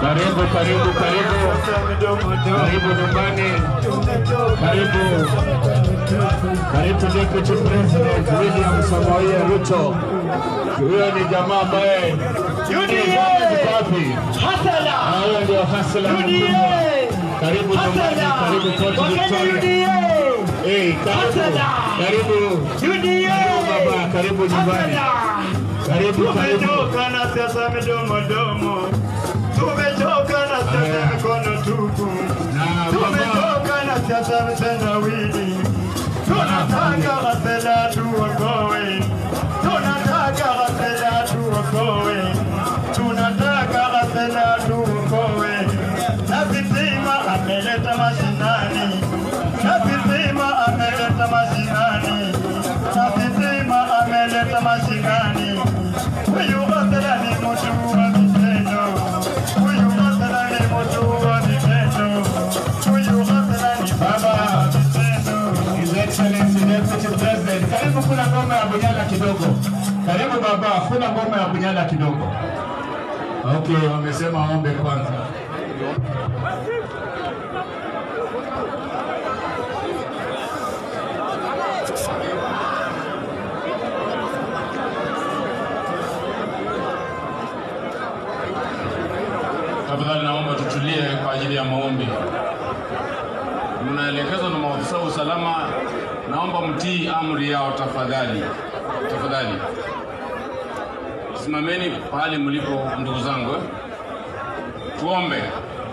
Karibu, karibu, karibu, karibu nyumbani, karibu, karibu Deputy President William Samoei Ruto. Huyo ni jamaa ambaye Yuko wapi? Ah, Huyo ndio hasla mkubwa. Karibu nyumbani, karibu Port Victoria. Eh, karibu, karibu, karibu baba, karibu nyumbani, karibu, karibu. Tumechoka na siasa midomo domo, tumechoka na siasa mikono tupu, Na baba, tumechoka na siasa vitendawili. Tunataka Ghasela tuokoe, tunataka Ghasela tuokoe, tunataka Ghasela tuokoe. Na Vitima ameleta mashinani, na Vitima ameleta mashinani, na Vitima ameleta mashinani. Huyu Ghasela ni mtu wa vitendo, huyu Ghasela ni mtu wa vitendo, huyu Ghasela ni baba wa vitendo. His Excellency Deputy President, karibu kuna ngoma ya Bunyala kidogo. Karibu baba, kuna ngoma ya Bunyala kidogo. Okay, wamesema ombe kwanza. Tafadhali naomba tutulie kwa ajili ya maombi. Mnaelekezwa na maafisa wa usalama, naomba mtii amri yao tafadhali, tafadhali. Simameni pahali mlipo, ndugu zangu. eh. Tuombe.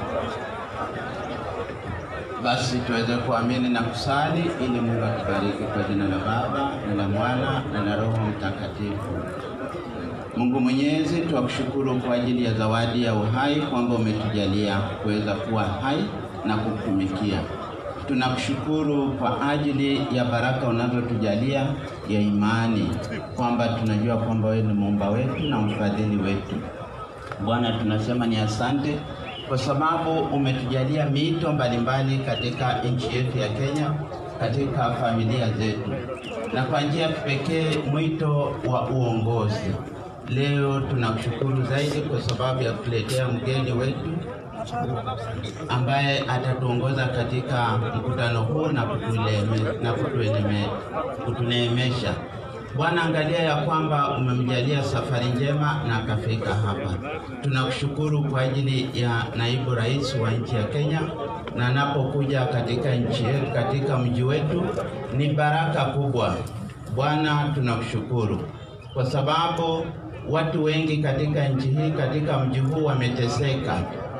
Basi tuweze kuamini na kusali ili Mungu atubariki kwa jina la Baba na la Mwana na la Roho Mtakatifu. Mungu Mwenyezi, tuwakushukuru kwa ajili ya zawadi ya uhai kwamba umetujalia kuweza kuwa hai na kukutumikia. Tunakushukuru kwa ajili ya baraka unazotujalia ya imani, kwamba tunajua kwamba wewe ni muumba wetu na mfadhili wetu. Bwana, tunasema ni asante kwa sababu umetujalia mito mbalimbali katika nchi yetu ya Kenya, katika familia zetu, na kwa njia ya kipekee mwito wa uongozi. Leo tunakushukuru zaidi kwa sababu ya kutuletea mgeni wetu ambaye atatuongoza katika mkutano huu na kutuleme- na kutueleme- kutuneemesha. Bwana, angalia ya kwamba umemjalia safari njema na akafika hapa. Tunakushukuru kwa ajili ya naibu rais wa nchi ya Kenya, na anapokuja katika nchi yetu, katika mji wetu, ni baraka kubwa. Bwana, tunakushukuru kwa sababu watu wengi katika nchi hii, katika mji huu wameteseka.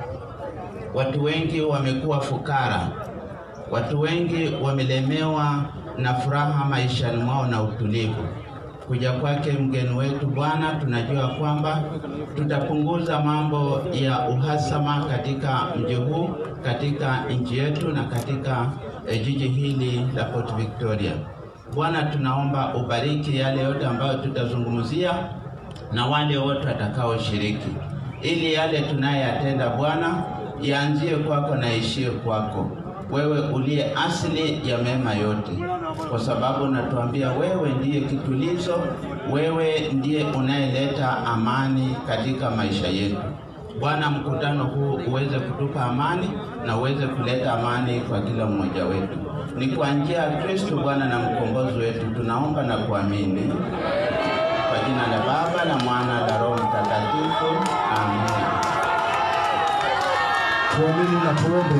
Watu wengi wamekuwa fukara, watu wengi wamelemewa na furaha maishani mwao na utulivu. Kuja kwake mgeni wetu Bwana, tunajua kwamba tutapunguza mambo ya uhasama katika mji huu, katika nchi yetu na katika eh, jiji hili la Port Victoria. Bwana, tunaomba ubariki yale yote ambayo tutazungumzia na wale wote watakaoshiriki, ili yale tunayoyatenda Bwana yaanzie kwako na ishie kwako, wewe uliye asili ya mema yote, kwa sababu unatuambia wewe ndiye kitulizo, wewe ndiye unayeleta amani katika maisha yetu. Bwana, mkutano huu uweze kutupa amani na uweze kuleta amani kwa kila mmoja wetu. Ni kwa njia ya Kristo Bwana na mkombozi wetu tunaomba na kuamini. Kwa jina la Baba na Mwana na Roho Mtakatifu, amen. Tuamini na tuombe.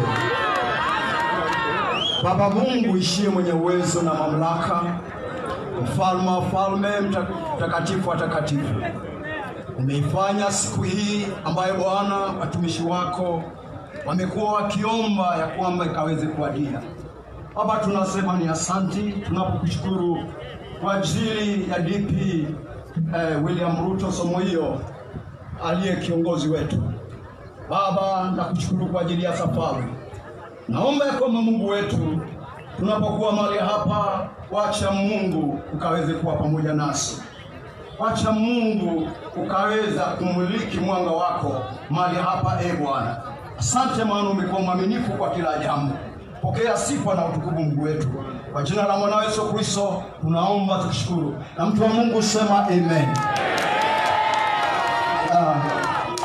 Baba Mungu ishie mwenye uwezo na mamlaka, mfalme wa falme, mta- mtakatifu wa takatifu, umeifanya siku hii ambayo Bwana watumishi wako wamekuwa wakiomba ya kwamba ikaweze kuadia. Baba, tunasema ni asanti tunapokushukuru kwa ajili ya DP eh, William Ruto Somoio aliye kiongozi wetu. Baba, nakushukuru kwa ajili ya safari. Naomba ya kwamba Mungu wetu, tunapokuwa mahali hapa, wacha Mungu ukaweze kuwa pamoja nasi, wacha Mungu ukaweza kumuliki mwanga wako mahali hapa, e Bwana. Asante, maana umekuwa mwaminifu kwa kila jambo. Pokea sifa na utukufu Mungu wetu, kwa jina la mwana Yesu Kristo tunaomba tukishukuru, na mtu wa Mungu sema amen. Ah,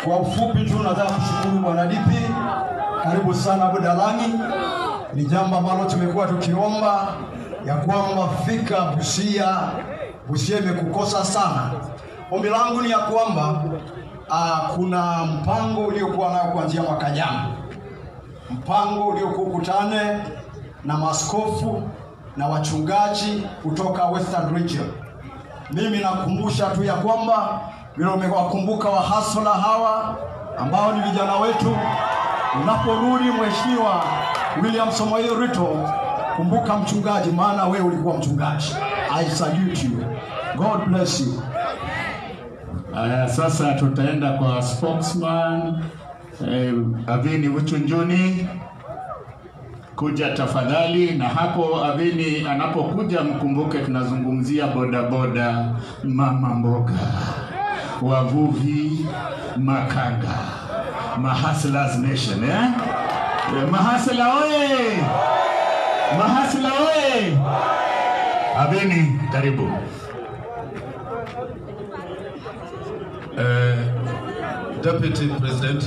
Kwa ufupi tu nataka kushukuru Bwana DP, karibu sana Budalangi. Ni jambo ambalo tumekuwa tukiomba ya kwamba fika Busia. Busia imekukosa sana. Ombi langu ni ya kwamba uh, kuna mpango uliokuwa nayo kuanzia mwaka jana, mpango uliokuwa ukutane na maskofu na wachungaji kutoka Western Region. Mimi nakumbusha tu ya kwamba vile umewakumbuka wahasla hawa ambao ni vijana wetu. Unaporudi Mheshimiwa William Samoei Ruto, kumbuka mchungaji, maana wewe ulikuwa mchungaji. I salute you. God bless you. Aya, sasa tutaenda kwa spokesman eh, Avini Uchunjuni kuja tafadhali, na hapo Avini anapokuja mkumbuke tunazungumzia bodaboda, mama mboga, wavuvi, makanga, mahaslas nation eh? Eh, Mahasla oye! Mahasla oye! Avini, karibu. Uh, Deputy President,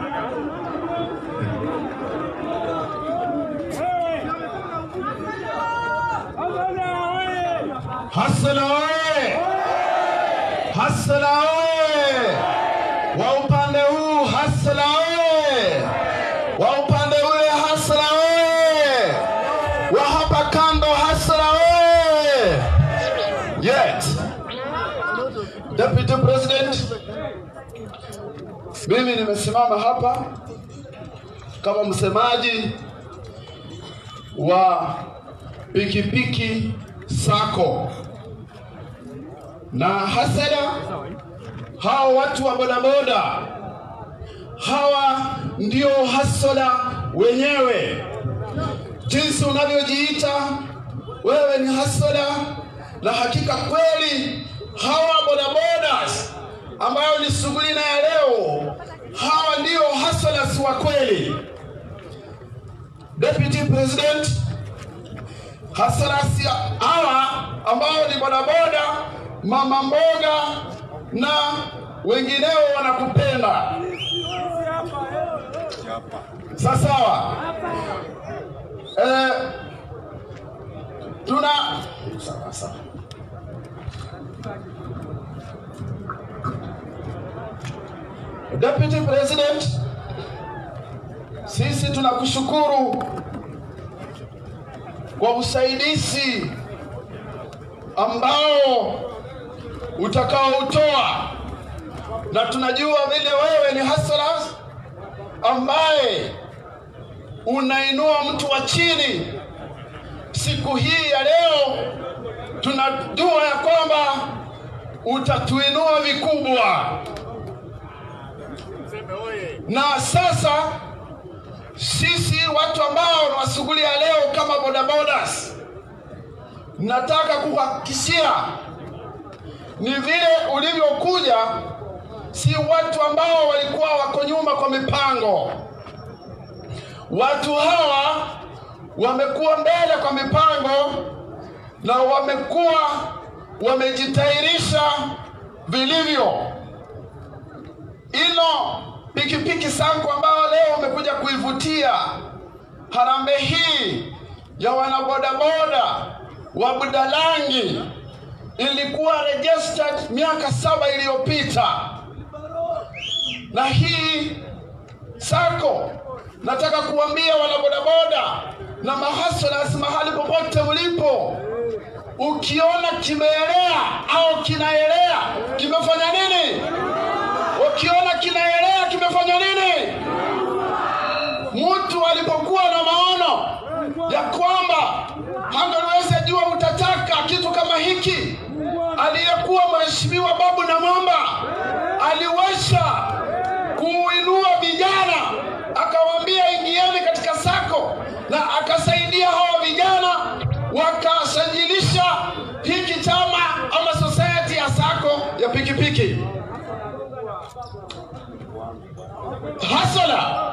Hasala oye! Hasala oye! Wa upande huu Hasala oye! Wa upande ule Hasala oye! Wa hapa kando Hasala oye! Yet Deputy President, mimi nimesimama hapa kama msemaji wa pikipiki sako na hasada hawa watu wa bodaboda hawa ndio hasola wenyewe jinsi unavyojiita wewe ni hasola na hakika kweli hawa bodabodas ambayo ni shughuli na ya leo hawa ndio hasolas wa kweli deputy president hasalasi hawa ambao ni bodaboda, mama mboga na wengineo wanakupenda. Sawasawa. Eh, tuna sawa sawa. Deputy President, sisi tunakushukuru kwa usaidizi ambao utakaoutoa, na tunajua vile wewe ni hasara ambaye unainua mtu wa chini. Siku hii ya leo tunajua ya kwamba utatuinua vikubwa, na sasa sisi watu ambao wa shughuli ya leo kama bodabodas, nataka kuhakikishia ni vile ulivyokuja, si watu ambao walikuwa wako nyuma kwa mipango. Watu hawa wamekuwa mbele kwa mipango na wamekuwa wamejitayarisha vilivyo. Ilo pikipiki sangu ambayo leo umekuja kuivutia harambee hii ya wanabodaboda wa Budalangi ilikuwa registered miaka saba iliyopita, na hii sako nataka kuambia wanabodaboda na mahaslas mahali popote mlipo, ukiona kimeelea au kinaelea, kimefanya nini? Ukiona kinaelea, kimefanya nini? Mtu alipokuwa na maono ya kwamba hangaliweza jua utataka kitu kama hiki, aliyekuwa mheshimiwa Babu na Mwamba aliweza kuinua vijana, akawaambia ingieni katika sako, na akasaidia hawa vijana wakasajilisha hiki chama ama society ya sako ya pikipiki hasala.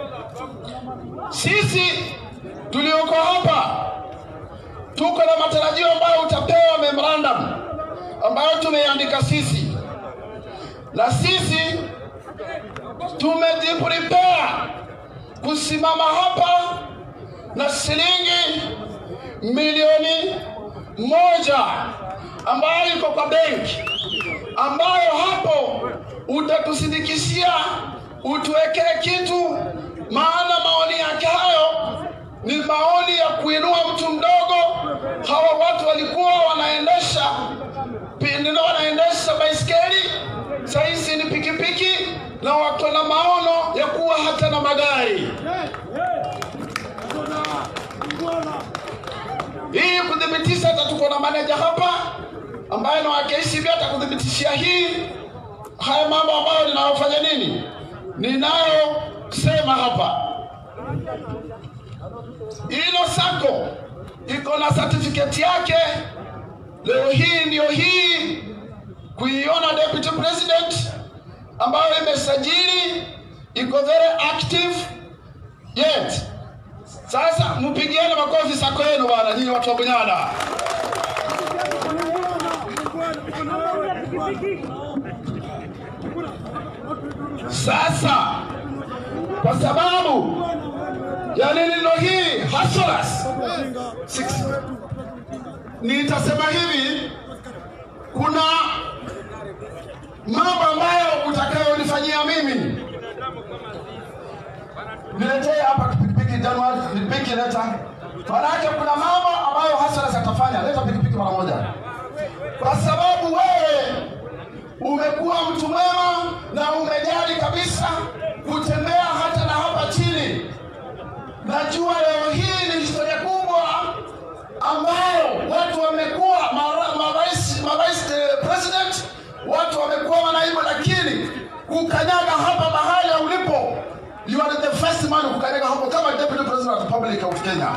Sisi tulioko hapa tuko na matarajio ambayo utapewa memorandum ambayo tumeiandika sisi, na sisi tumejiprepare kusimama hapa na shilingi milioni moja ambayo iko kwa benki, ambayo hapo utatusindikishia utuwekee kitu, maana maoni yake hayo ni maoni ya kuinua mtu mdogo. Hawa watu walikuwa wanaendesha pindino, wanaendesha baiskeli, sahizi ni pikipiki, na wako na maono ya kuwa hata na magari. Hii kudhibitisha, hata tuko na maneja hapa ambaye na wa KCB atakuthibitishia hii haya mambo ambayo ninayofanya nini, ninayosema hapa. Hilo sako iko na certificate yake. Leo hii ndio hii kuiona deputy president ambayo imesajili iko very active yet. Sasa mpigieni makofi sako yenu bwana, nyinyi watu wa Bunyala. Sasa kwa sababu ya neno hii hustlers Six. nitasema hivi, kuna mambo ambayo utakayonifanyia mimi. Niletee hapa pikipiki Januari, pikipiki leta. Manake kuna mambo ambayo hustlers atafanya. Leta pikipiki mara moja, kwa sababu wewe umekuwa mtu mwema na umejali kabisa kutembea hata na hapa chini. Najua leo hii ni historia kubwa ambayo watu wamekuwa mara- marais marais eh, president, watu wamekuwa manaibu, lakini kukanyaga hapa mahali ulipo, you are the first man kukanyaga hapo kama deputy president of the Republic of Kenya.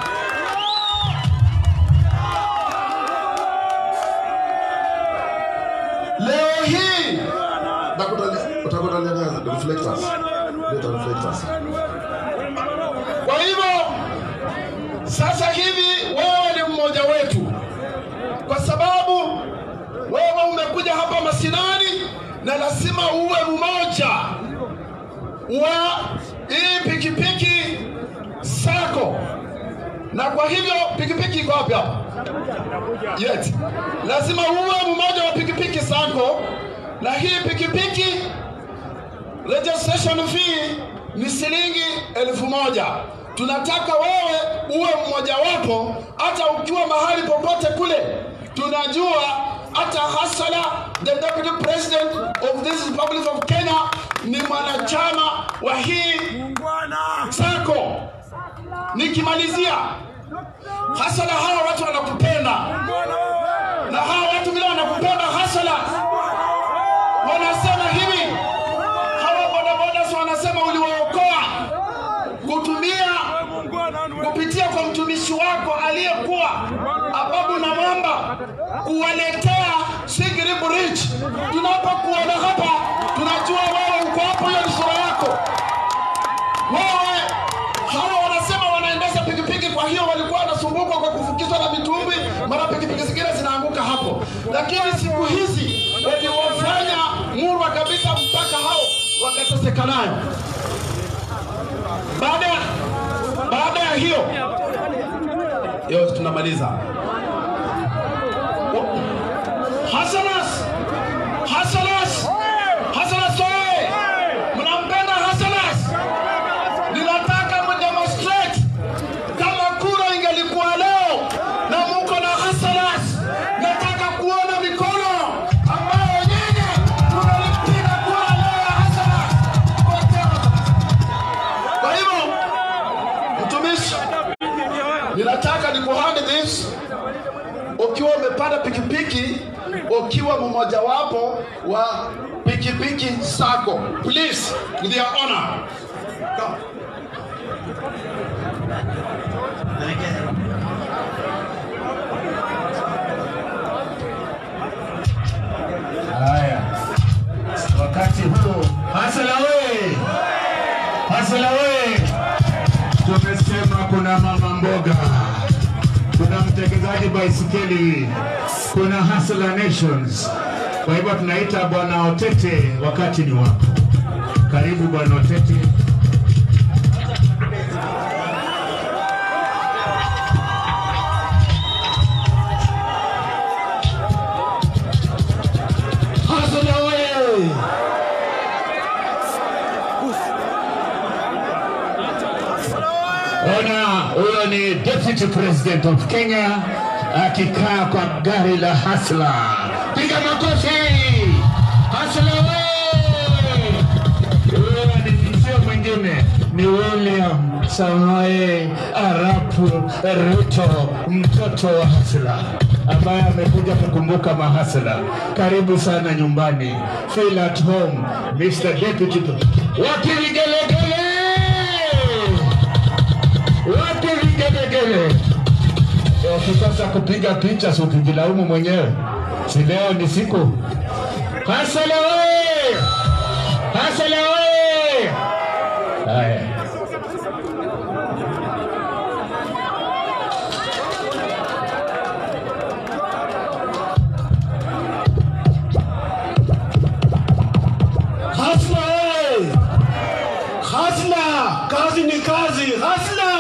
Leo hii utakuta reflectors. Leta reflectors. Kwa hivyo sasa hivi wewe ni mmoja wetu, kwa sababu wewe umekuja hapa mashinani na lazima uwe mmoja wa hii pikipiki sako, na kwa hivyo pikipiki iko wapi hapa? Yet lazima uwe mmoja wa pikipiki sako, na hii pikipiki registration fee ni shilingi elfu moja. Tunataka wewe uwe mmojawapo, hata ukiwa mahali popote kule. Tunajua hata Hasala, the deputy president of this republic of Kenya, ni mwanachama wa hii sako. Nikimalizia, Hasala, hawa watu wanakupenda, na hawa watu vile wanakupenda Hasala, wanasema hivi hawa bodaboda wanasema uliwaokoa kutumia kupitia kwa mtumishi wako aliyekuwa Ababu na Mwamba kuwaletea Sigri Bridge. Tunapokuona hapa, tunajua wewe uko hapo, hiyo ni sura yako wewe. Hawa wanasema wanaendesha pikipiki, kwa hiyo walikuwa wanasumbuka kwa kufukizwa na mitumbwi, mara pikipiki zingine zinaanguka hapo, lakini siku hizi waliwafanya murwa kabisa, mpaka hao wakateseka nayo. Baada ya baada ya hiyo hiyo tunamaliza. Hasanas, Hasanas, Hasanas oye! Mnampenda Hasanas? Ninataka mdemonstrate kama kura ingelikuwa leo na muko na Hasanas, nataka kuona mikono ambayo nyinyi tunalipiga kura leo ya Hasanas. Kwa hivyo mtumishi, ninataka nikuhandi this ukiwa umepanda pikipiki, ukiwa mmojawapo wa pikipiki sako, please with your honor. Come. Haya, wakati huu Hasala we, Hasala we, tumesema kuna mama mboga, kuna mtengenezaji baisikeli, kuna Hasala Nations. Kwa hivyo tunaita bwana Otete, wakati ni wako. Karibu bwana Oteti. Hassan oye! Ona, huyo ni Deputy President of Kenya akikaa kwa gari la Hasla. Piga makofi! Hasla wewe! Huyo ni sio mwingine ni William Samoei Arap Ruto, mtoto wa Hasla ambaye amekuja kukumbuka mahasla. Karibu sana nyumbani, feel at home, Mr. Deputy. Wapi vigelegele? Wapi vigelegele? Ukikosa kupiga picha si ukijilaumu mwenyewe, si leo ni siku. Hasala oye! Hasala oye! Haya. Hasla oye! Hasla! Kazi ni kazi! Hasla!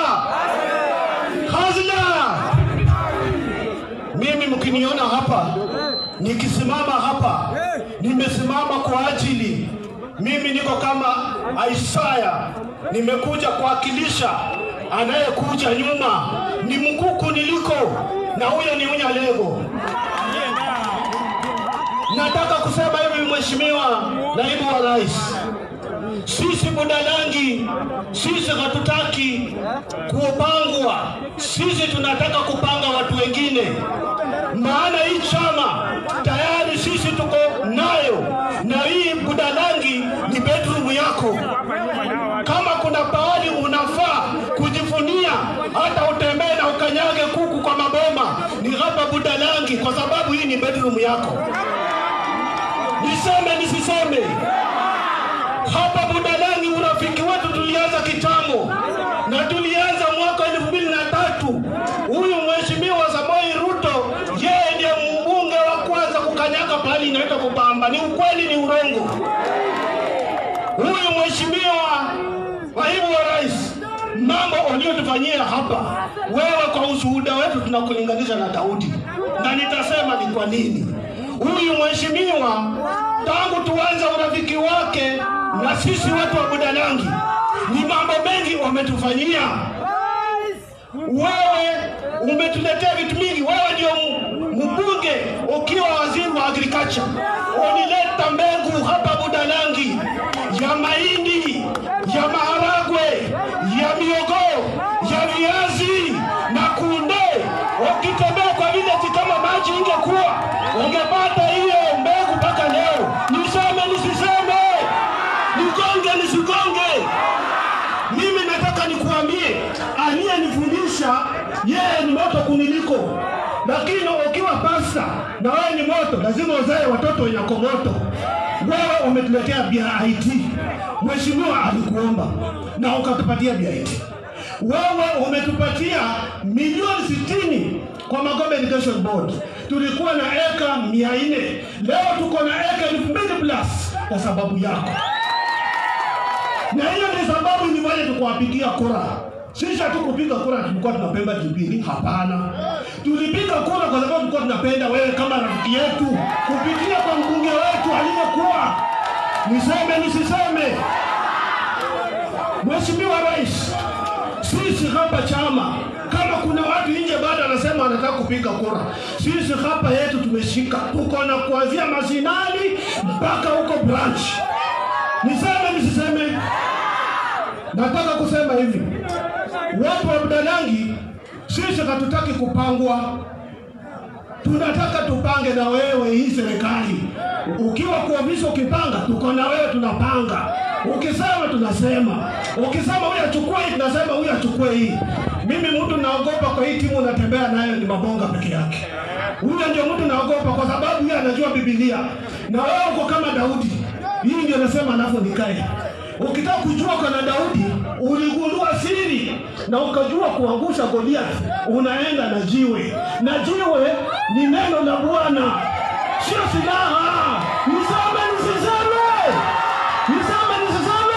Hasla! Mimi mkiniona hapa nikisimama hapa, nimesimama kwa ajili, mimi niko kama Isaya, nimekuja kuwakilisha anayekuja nyuma, ni mkuku niliko, na huyo ni Unyalego. Nataka kusema hivi, Mheshimiwa Naibu wa Rais, sisi Budalangi, sisi hatutaki kupangwa, sisi tunataka kupanga watu wengine, maana hii chama tayari sisi tuko nayo, na hii Budalangi ni bedroom yako. Kama kuna pahali unafaa kujifunia, hata utembee na ukanyage kuku kwa maboma, ni hapa Budalangi, kwa sababu hii ni bedroom yako. Niseme nisiseme, hapa Budalangi urafiki wetu tulianza kitambo, na tulianza mwaka elfu mbili na tatu. Huyu mheshimiwa Samoi Ruto, yeye ndiye mbunge wa kwanza kukanyaga pahali inaitwa Kupamba. Ni ukweli, ni urongo? Huyu mheshimiwa naibu wa rais, mambo waliotufanyia hapa, wewe kwa ushuhuda wetu tunakulinganisha na Daudi, na nitasema ni kwa nini. Huyu mheshimiwa tangu tuanze urafiki wake na sisi watu wa Budalangi, ni mambo mengi wametufanyia. Wewe umetuletea vitu mingi. Wewe ndio m- mbunge ukiwa waziri wa agriculture, ulileta mbegu hapa Budalangi ya mahindi, ya maharagwe, ya miogo, ya viazi na kunde. Ukitembea kwa village kama maji ingekuwa, ungepata hiyo mbegu mpaka leo. Niseme nisiseme, nigonge nisigonge, mimi nataka nikuambie, aliyenifundisha yeye ni moto kuniliko, lakini ukiwa pasta na wewe ni moto, lazima uzae watoto wenye komoto. Wewe umetuletea BIT, mheshimiwa alikuomba na ukatupatia BIT. Wewe umetupatia milioni sitini kwa Magombe Irrigation Board. Tulikuwa na eka mia nne leo tuko na eka elfu mbili plus kwa sababu yako na hiyo ni sababu nifanye tukuwapigia kura. Sisi hatukupiga kura tulikuwa tunapenda Jubilee, hapana. Tulipiga kura kwa sababu tulikuwa tunapenda wewe kama rafiki yetu, kupitia kwa mbunge wetu aliyekuwa. Niseme nisiseme, Mheshimiwa Rais, sisi hapa chama kama kuna watu nje bado anasema anataka kupiga kura, sisi hapa yetu tumeshika, tuko na kuanzia mashinani mpaka huko branch. Niseme nisiseme, nataka kusema hivi, watu wa Budalangi, sisi hatutaki kupangwa, tunataka tupange na wewe hii serikali. Ukiwa kwa ofisi ukipanga, tuko na wewe, tunapanga. Ukisema tunasema, ukisema huyu achukue hii, tunasema huyu achukue hii. Mimi mtu naogopa kwa hii timu unatembea nayo ni mabonga peke yake. Huyo ndio mtu naogopa kwa sababu yeye anajua Biblia, na wewe uko kama Daudi. Hii ndio nasema alafu nikae. Ukitaka kujua kana Daudi uligundua siri na ukajua kuangusha Goliath, unaenda na jiwe, na jiwe ni neno la Bwana, sio silaha. Niseme nisiseme, niseme nisiseme.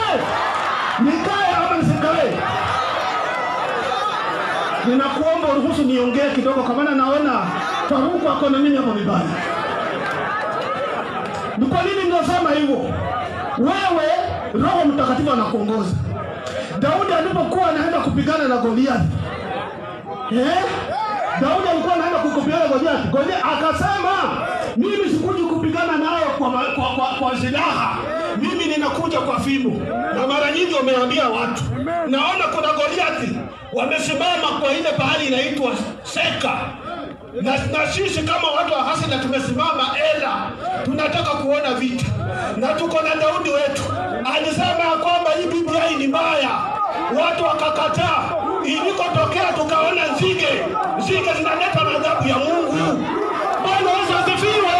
ninakuomba uruhusu niongee kidogo, kwa maana naona Faruku ako na mimi hapo vibaya. Ni kwa nini ninasema hivyo? Wewe Roho Mtakatifu anakuongoza. Daudi alipokuwa anaenda kupigana na Goliathi eh? Daudi alikuwa anaenda kupigana na Goliathi. Goliathi akasema, mimi sikuji kupigana nayo kwa, ma- kwa, kwa, kwa silaha, mimi ninakuja kwa fimbo. Na mara nyingi wameambia watu, naona kuna Goliathi wamesimama kwa ile pahali inaitwa Seka na, na sisi kama watu wa Hasida tumesimama ela, tunataka kuona vita, na tuko na Daudi wetu alisema ya kwamba hii BBI ni mbaya, watu wakakataa. Ilikotokea tukaona nzige, nzige zinaleta madhabu ya Mungu. Bwana Yesu asifiwe.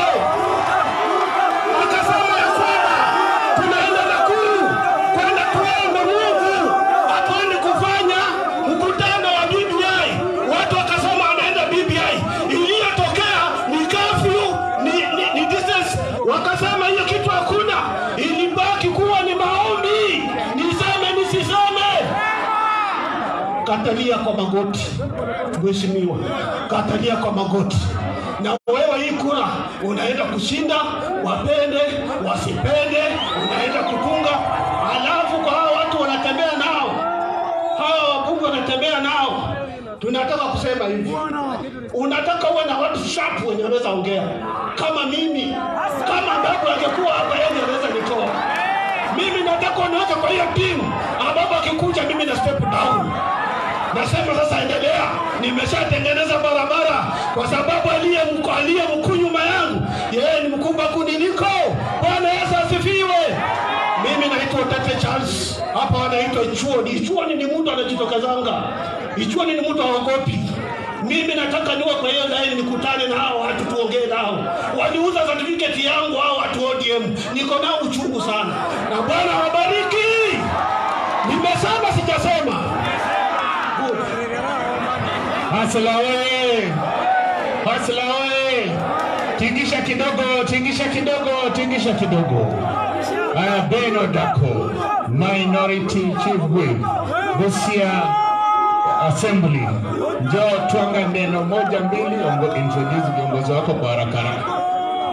Akasema ya kwamba tunaenda Nakuru kwenda kuomba Mungu atuende kufanya mkutano wa BBI. Watu wakasema anaenda BBI, iliyotokea ni kafyu, ni, ni, ni distance. Wakasema hiyo kitu hakuna, ilibaki kuwa ni maombi, niseme nisiseme katalia kwa magoti, mheshimiwa, katalia kwa magoti. Na wewe hii kura unaenda kushinda, wapende wasipende, unaenda kutunga. Alafu kwa hao watu wanatembea nao, hawa wabunge wanatembea nao, tunataka kusema hivi, unataka uwe na watu sharp wenye wanaweza ongea kama mimi, kama babu angekuwa hapa, yeye anaweza nitoa mimi. Nataka uniweke kwa hiyo timu ambapo akikuja mimi na step down nasema sasa endelea nimeshatengeneza barabara kwa sababu aliye mko- aliye mkuu nyuma yangu yeye ni mkubwa kuniliko bwana yesu asifiwe mimi naitwa tate charles hapa wanaitwa ichuoni ichuoni ni mtu anajitokezanga ichuoni ni mtu aogopi mimi nataka niwe kwa hiyo laini nikutane na hao watu tuongee nao waliuza certificate yangu hao watu odm niko nao uchungu sana na bwana wabariki nimesema sijasema Good. Hasla oye! Hasla oye! Tingisha kidogo, tingisha kidogo, tingisha kidogo. Haya, Beno Dako, Minority Chief Whip, Busia Assembly. Njoo twanga neno moja mbili, ongo introduce viongozi wako kwa haraka haraka.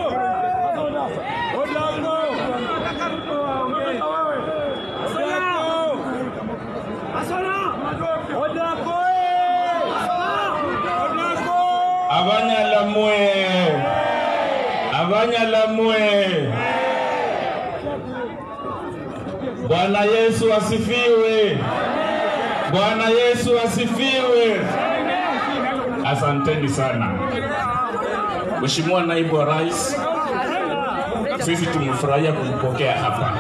Abanyalamwe, Abanyalamwe. Bwana Yesu asifiwe. Bwana Yesu asifiwe. Asanteni sana. Mheshimiwa Naibu wa Rais, sisi tumefurahia kumpokea hapa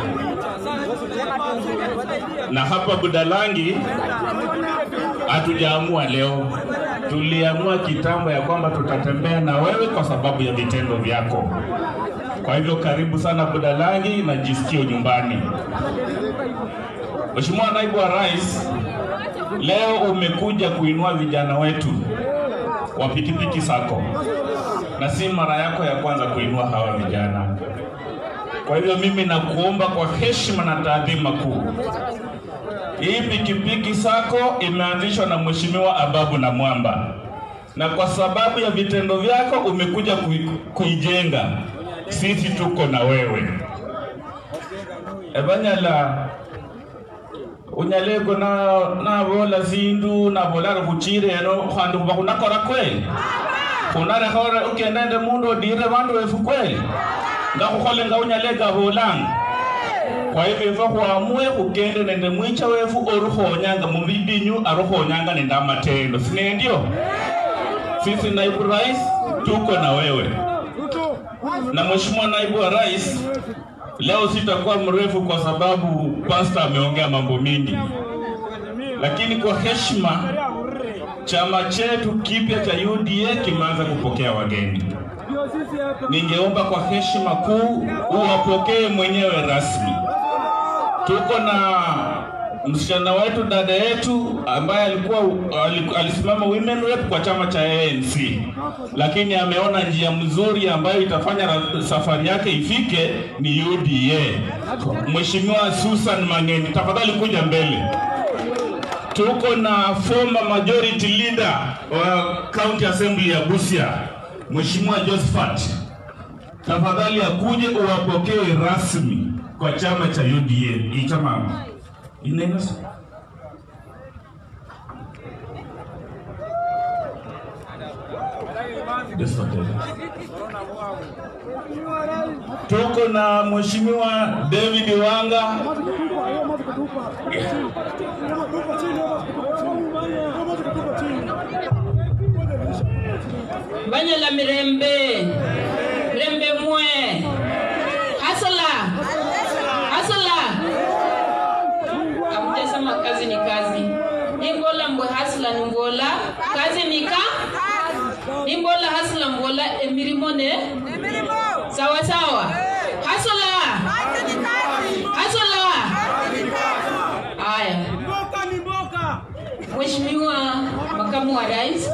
na hapa Budalangi hatujaamua leo, tuliamua kitambo ya kwamba tutatembea na wewe kwa sababu ya vitendo vyako. Kwa hivyo karibu sana Budalangi na jisikie nyumbani. Mheshimiwa Naibu wa Rais, leo umekuja kuinua vijana wetu wa pikipiki sako, na si mara yako ya kwanza kuinua hawa vijana. Kwa hivyo mimi nakuomba kwa heshima na taadhima kuu, hii pikipiki sako imeanzishwa na Mheshimiwa Ababu na Mwamba, na kwa sababu ya vitendo vyako umekuja kui, kuijenga. Sisi tuko na wewe ebanyala unyaleko na nabola zindu nabolaka kuchire eno khandu khuba khunakora kweli khunarekhore ukenda nende mundu odire bandu wefu kweli nga khukhole nga unyalega bolanga kwa hivyo ife khwamue khukende nende mwicha wefu orukhonyanga mubidinyu arukhonyanga nende amatendo sinendio sisi naibu rais tuko na wewe na mheshimiwa naibu wa rais leo sitakuwa mrefu kwa sababu pasta ameongea mambo mingi lakini kwa heshima chama chetu kipya cha UDA kimeanza kupokea wageni ningeomba kwa heshima kuu uwapokee mwenyewe rasmi. Tuko na msichana wetu, dada yetu ambaye alikuwa ali- alisimama women rep kwa chama cha ANC, lakini ameona njia mzuri ambayo itafanya ra- safari yake ifike ni UDA. Mheshimiwa Susan Mangeni, tafadhali kuja mbele tuko na former majority leader wa county assembly ya Busia, Mheshimiwa Josephat. Tafadhali akuje uwapokee rasmi kwa chama cha UDA. Hii chama inaenda Tuko na Mheshimiwa David Wanga Banyala mirembe mirembe mwe hasala hasala amtesema kazi ni kazi nimbola mbwe hasla ni mbola kazi ni ka nimbola hasla mbola emirimo ne sawa sawa hasala hasala haya Mheshimiwa makamu wa rais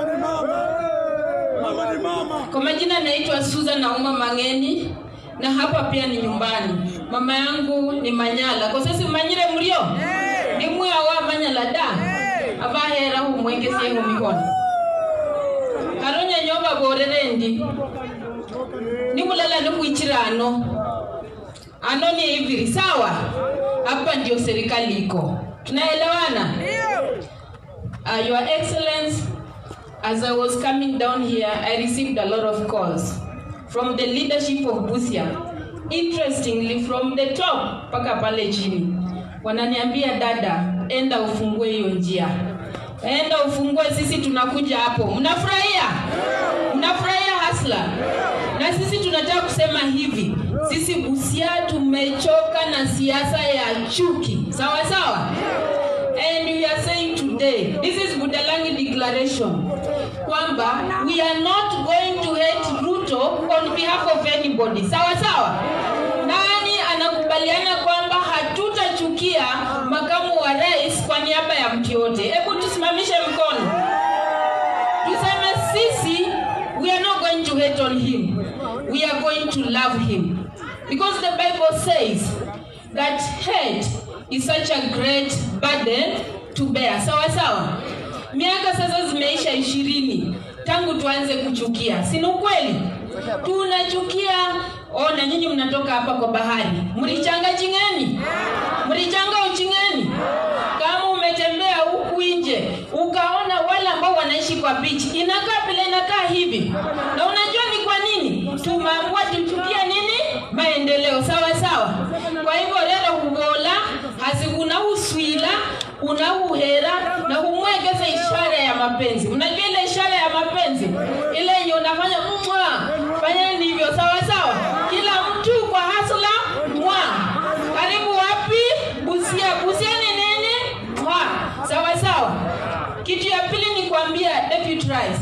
kwa majina naitwa Susan Nauma Mangeni na hapa pia ni nyumbani. Mama yangu ni Manyala. Kwa sasa manyire mlio? Ni mwe wa Manyala da. Abahera hu mwenge sie hu mikono. Karonya nyoba borerendi. Ni mulala ni kuichirano. Ano ni hivi sawa? Hapa ndio serikali iko. Tunaelewana? Uh, Your Excellency, as I was coming down here, I received a lot of calls from the leadership of Busia. Interestingly, from the top mpaka pale chini, wananiambia dada, enda ufungue hiyo njia, enda ufungue, sisi tunakuja hapo. Mnafurahia? Mnafurahia hasla? Na sisi tunataka kusema hivi, sisi Busia tumechoka na siasa ya chuki, sawa sawa and we are saying today this is budalangi declaration kwamba we are not going to hate ruto on behalf of anybody sawa sawa nani anakubaliana kwamba hatutachukia makamu wa rais kwa niaba ya mtu yote hebu tusimamishe mkono tuseme sisi we are not going to hate on him we are going to love him because the bible says that hate is such a great burden to bear sawa sawa miaka sasa zimeisha ishirini tangu tuanze kuchukia si ni ukweli tunachukia ona nyinyi mnatoka hapa kwa bahari mlichanga chingeni mlichanga uchingeni kama umetembea huku nje ukaona wale ambao wanaishi kwa bichi inakaa vile inakaa hivi na unajua ni kwa nini tumeamua tuchukia nini maendeleo sawa sawa kwa hivyo lero kugola hazikuna uswila una uhera na humwegeza ishara ya mapenzi unajua ile ishara ya mapenzi ile yenye unafanya mwa fanya ndivyo sawa sawa kila mtu kwa hasla mwa karibu wapi busia busia ni nini mwa sawa sawa kitu ya pili ni kuambia deputy rais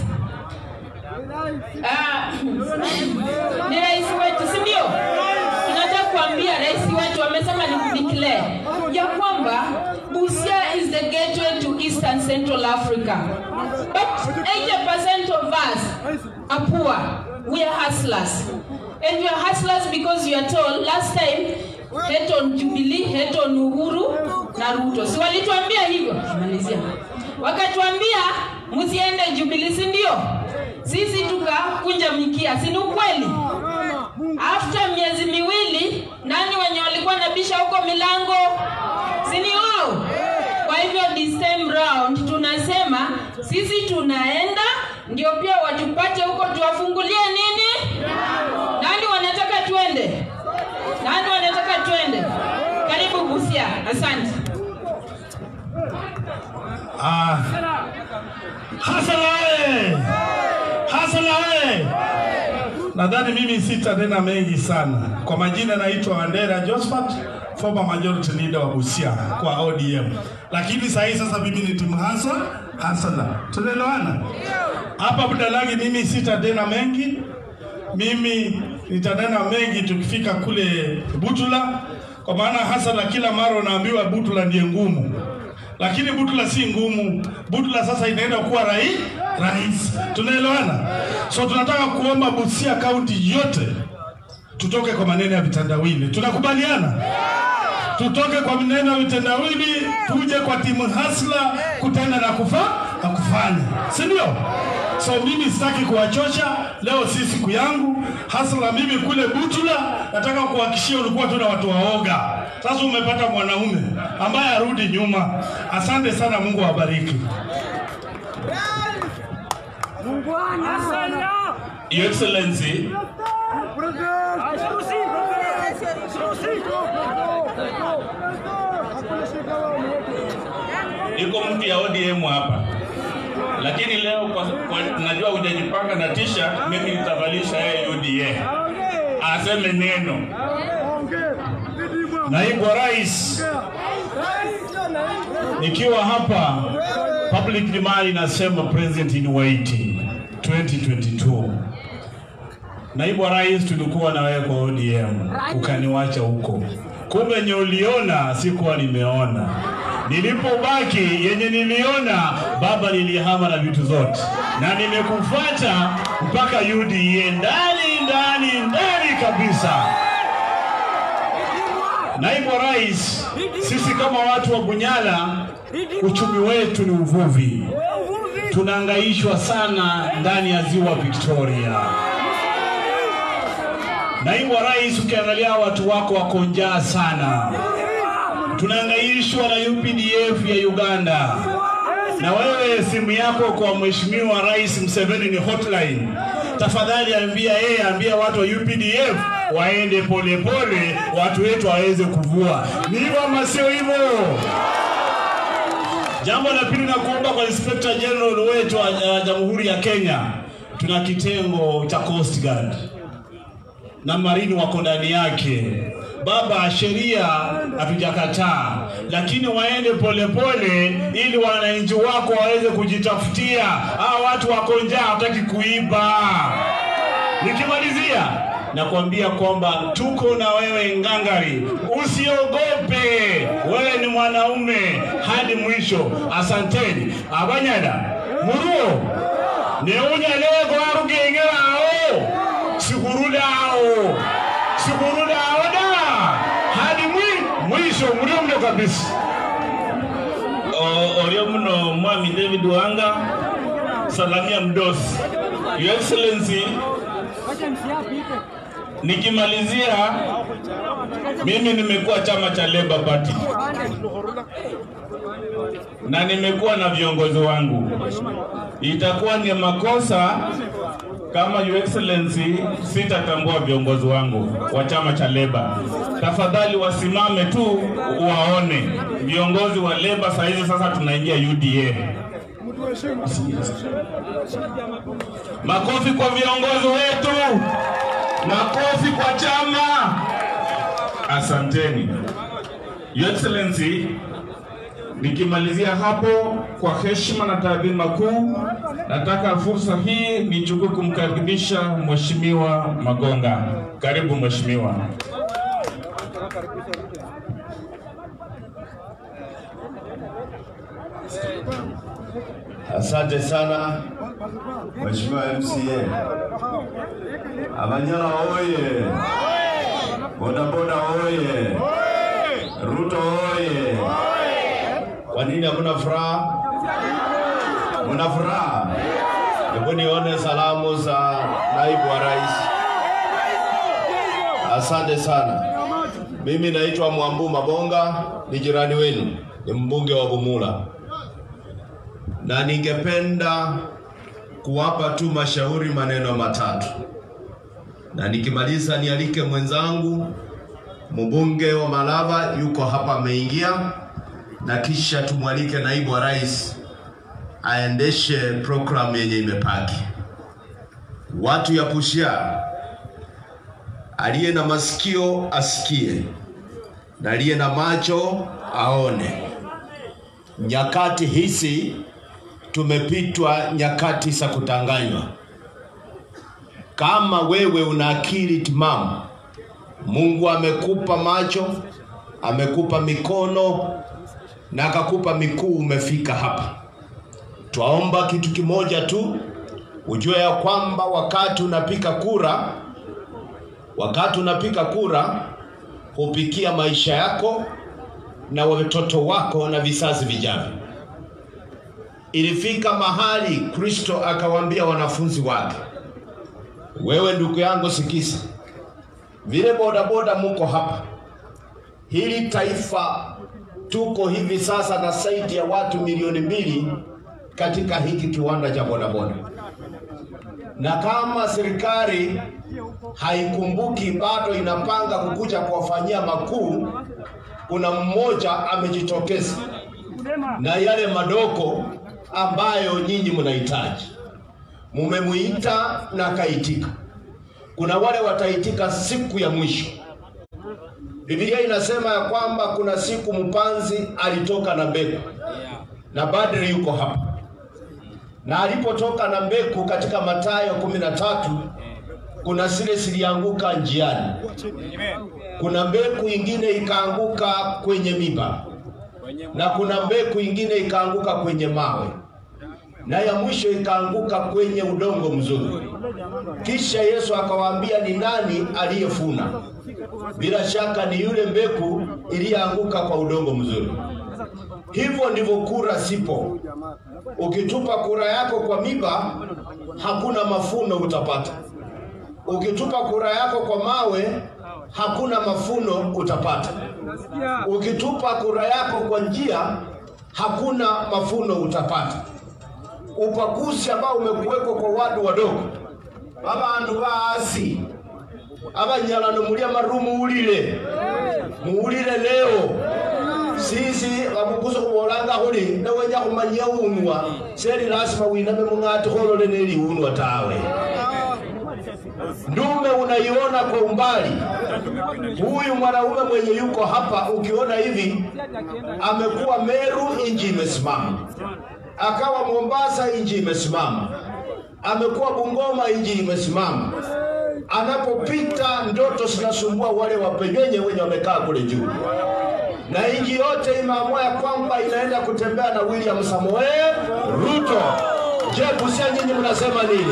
Ah, ni rais wetu si ndio tunataka kuambia rais wetu amesema ni kudeclare ya kwamba busia is the gateway to eastern central africa but 80% of us are poor we are hustlers and we are hustlers because you are told last time hate on jubilee hate on uhuru na ruto si walituambia hivyo malizia wakatuambia msiende jubilee si ndio sisi tukakunja mikia si ni ukweli after miezi miwili nani wenye walikuwa nabisha huko milango si ni wao kwa hivyo this time round tunasema sisi tunaenda ndio pia watupate huko tuwafungulie nini nani wanataka twende nani wanataka twende karibu busia asante Ah, hasala oye! Hasala oye! Nadhani mimi sitanena mengi sana. Kwa majina naitwa Wandera Josephat, former majority leader wa Busia kwa ODM, lakini saa hii sasa mimi ni timu hasa hasala. Tunaelewana hapa Budalangi? Mimi sitanena mengi, mimi nitanena mengi tukifika kule Butula, kwa maana hasala kila mara unaambiwa Butula ndiye ngumu lakini Butula si ngumu. Butula sasa inaenda kuwa rai rais. Tunaelewana? So tunataka kuomba Busia kaunti yote tutoke kwa maneno ya vitandawili. Tunakubaliana? tutoke kwa neno vitendawili tuje kwa timu hasla kutenda na kufa na kufanya, si ndio? So mimi sitaki kuwachosha leo, si siku yangu hasla. Mimi kule Butula nataka kuhakikishia ulikuwa tu na watu waoga. Sasa umepata mwanaume ambaye arudi nyuma. Asante sana, Mungu awabariki. Your Excellency, iko mtu ya ODM hapa, lakini leo kwa, kwa, najua hujajipanga na t-shirt, mimi nitavalisha yeye UDA aseme neno. Naibu wa Rais, nikiwa hapa public demand inasema president in waiting 2022. Naibu wa Rais, tulikuwa na wewe kwa ODM ukaniwacha huko, kumbe yenye uliona sikuwa nimeona. Nilipobaki yenye niliona, baba, nilihama na vitu zote, na nimekufuata mpaka UDA ndani ndani ndani kabisa. Naibu wa Rais, sisi kama watu wa Bunyala, uchumi wetu ni uvuvi. Tunahangaishwa sana ndani ya ziwa Victoria. Naibu wa Rais, ukiangalia watu wako wako njaa sana. Tunahangaishwa na UPDF ya Uganda, na wewe simu yako kwa Mheshimiwa Rais Museveni ni hotline. Tafadhali ambia yeye, ambia watu wa UPDF waende polepole pole, watu wetu waweze kuvua. Ni hivyo ama sio hivyo? Jambo la pili, na kuomba kwa Inspector General wetu wa uh, Jamhuri ya Kenya, tuna kitengo cha Coast Guard na marini wako ndani yake. Baba, sheria hatujakataa, lakini waende polepole ili wananchi wako waweze kujitafutia. Hawa watu wako njaa, hataki kuiba. Nikimalizia nakwambia kwamba tuko na wewe ngangari, usiogope, wewe ni mwanaume hadi mwisho. Asanteni abanyada muruo neunyalego arugeng'erao sikurudao sikurudao da hadi mwi mwisho mlio mno kabisa O- Orio mno Mwami David Wanga, salamia mdosi. Your Excellency, nikimalizia, mimi nimekuwa chama cha Labour Party na nimekuwa na viongozi wangu. Itakuwa ni makosa kama Your Excellency sitatambua viongozi wangu wa chama cha Labour. Tafadhali wasimame tu waone viongozi wa Labour. Saa hizi sasa tunaingia UDA. Makofi kwa viongozi wetu, makofi kwa chama. Asanteni Your Excellency. Nikimalizia hapo kwa heshima na taadhima kuu, nataka fursa hii nichukue kumkaribisha Mheshimiwa Magonga. Karibu Mheshimiwa. Asante sana Mheshimiwa MCA. Abanyala oye! Bodaboda oye! Ruto oye! Kwa nini hamna furaha? Mna furaha? Hebu nione salamu za naibu wa rais. Asante sana. Mimi naitwa Mwambu Mabonga, ni jirani wenu, ni mbunge wa Bumula na ningependa kuwapa tu mashauri maneno matatu, na nikimaliza nialike mwenzangu mbunge wa Malava yuko hapa ameingia, na kisha tumwalike naibu wa rais aendeshe programu yenye imepaki. Watu ya Busia, aliye na masikio asikie na aliye na macho aone. Nyakati hizi tumepitwa nyakati za kutanganywa. Kama wewe una akili timamu, Mungu amekupa macho, amekupa mikono na akakupa miguu, umefika hapa. Twaomba kitu kimoja tu, ujue ya kwamba wakati unapiga kura, wakati unapiga kura hupikia maisha yako, na watoto wako na vizazi vijavyo. Ilifika mahali Kristo akawaambia wanafunzi wake, wewe ndugu yangu, sikiza, vile bodaboda muko hapa, hili taifa tuko hivi sasa na zaidi ya watu milioni mbili katika hiki kiwanda cha bodaboda, na kama serikali haikumbuki bado inapanga kukuja kuwafanyia makuu, kuna mmoja amejitokeza na yale madogo ambayo nyinyi mnahitaji. Mumemuita na akaitika. Kuna wale wataitika siku ya mwisho. Biblia inasema ya kwamba kuna siku mpanzi alitoka na mbegu, na Badri yuko hapa, na alipotoka na mbegu katika Mathayo kumi na tatu kuna zile zilianguka njiani, kuna mbegu ingine ikaanguka kwenye miba, na kuna mbegu ingine ikaanguka kwenye mawe, na ya mwisho ikaanguka kwenye udongo mzuri. Kisha Yesu akawaambia ni nani aliyefuna? Bila shaka ni yule mbegu iliyoanguka kwa udongo mzuri. Hivyo ndivyo kura sipo. Ukitupa kura yako kwa miba, hakuna mafuno utapata. Ukitupa kura yako kwa mawe, hakuna mafuno utapata. Ukitupa kura yako kwa njia, hakuna mafuno utapata. Upakuzi ambao umekuwekwa kwa watu wadogo, abandu baasi abanyalano muli amaru muwulile muwulile leo sisi babukuza kubolanga khuli newenya khumanya unwa seli lasima winame mung'ati kholole neliunwa tawe ndume unaiona kwa umbali huyu mwanaume mwenye yuko hapa ukiona hivi amekuwa meru inji imesimama akawa mombasa inji imesimama amekuwa bungoma inji imesimama anapopita ndoto zinasumbua wale wapenyenye wenye wamekaa kule juu na nchi yote imeamua ya kwamba inaenda kutembea na William Samoei Ruto. Je, Busia nyinyi mnasema nini?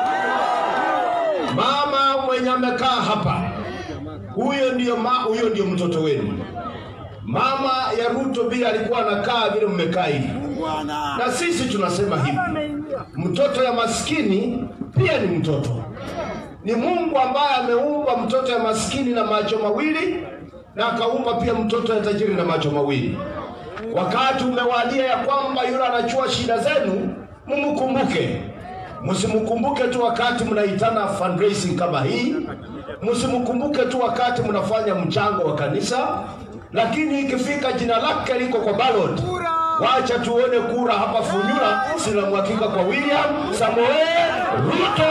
Mama mwenye amekaa hapa, huyo ndio ma, huyo ndio mtoto wenu. Mama ya Ruto vile alikuwa anakaa vile mmekaa hivi, na sisi tunasema hivi, mtoto ya maskini pia ni mtoto. Ni Mungu ambaye ameumba mtoto ya maskini na macho mawili na akaumba pia mtoto ya tajiri na macho mawili. Wakati umewadia ya kwamba yule anachua shida zenu, mumkumbuke. Msimkumbuke tu wakati mnaitana fundraising kama hii, msimkumbuke tu wakati mnafanya mchango wa kanisa, lakini ikifika jina lake liko kwa ballot, wacha tuone kura hapa Funyula zinamwakika kwa William Samoei Ruto.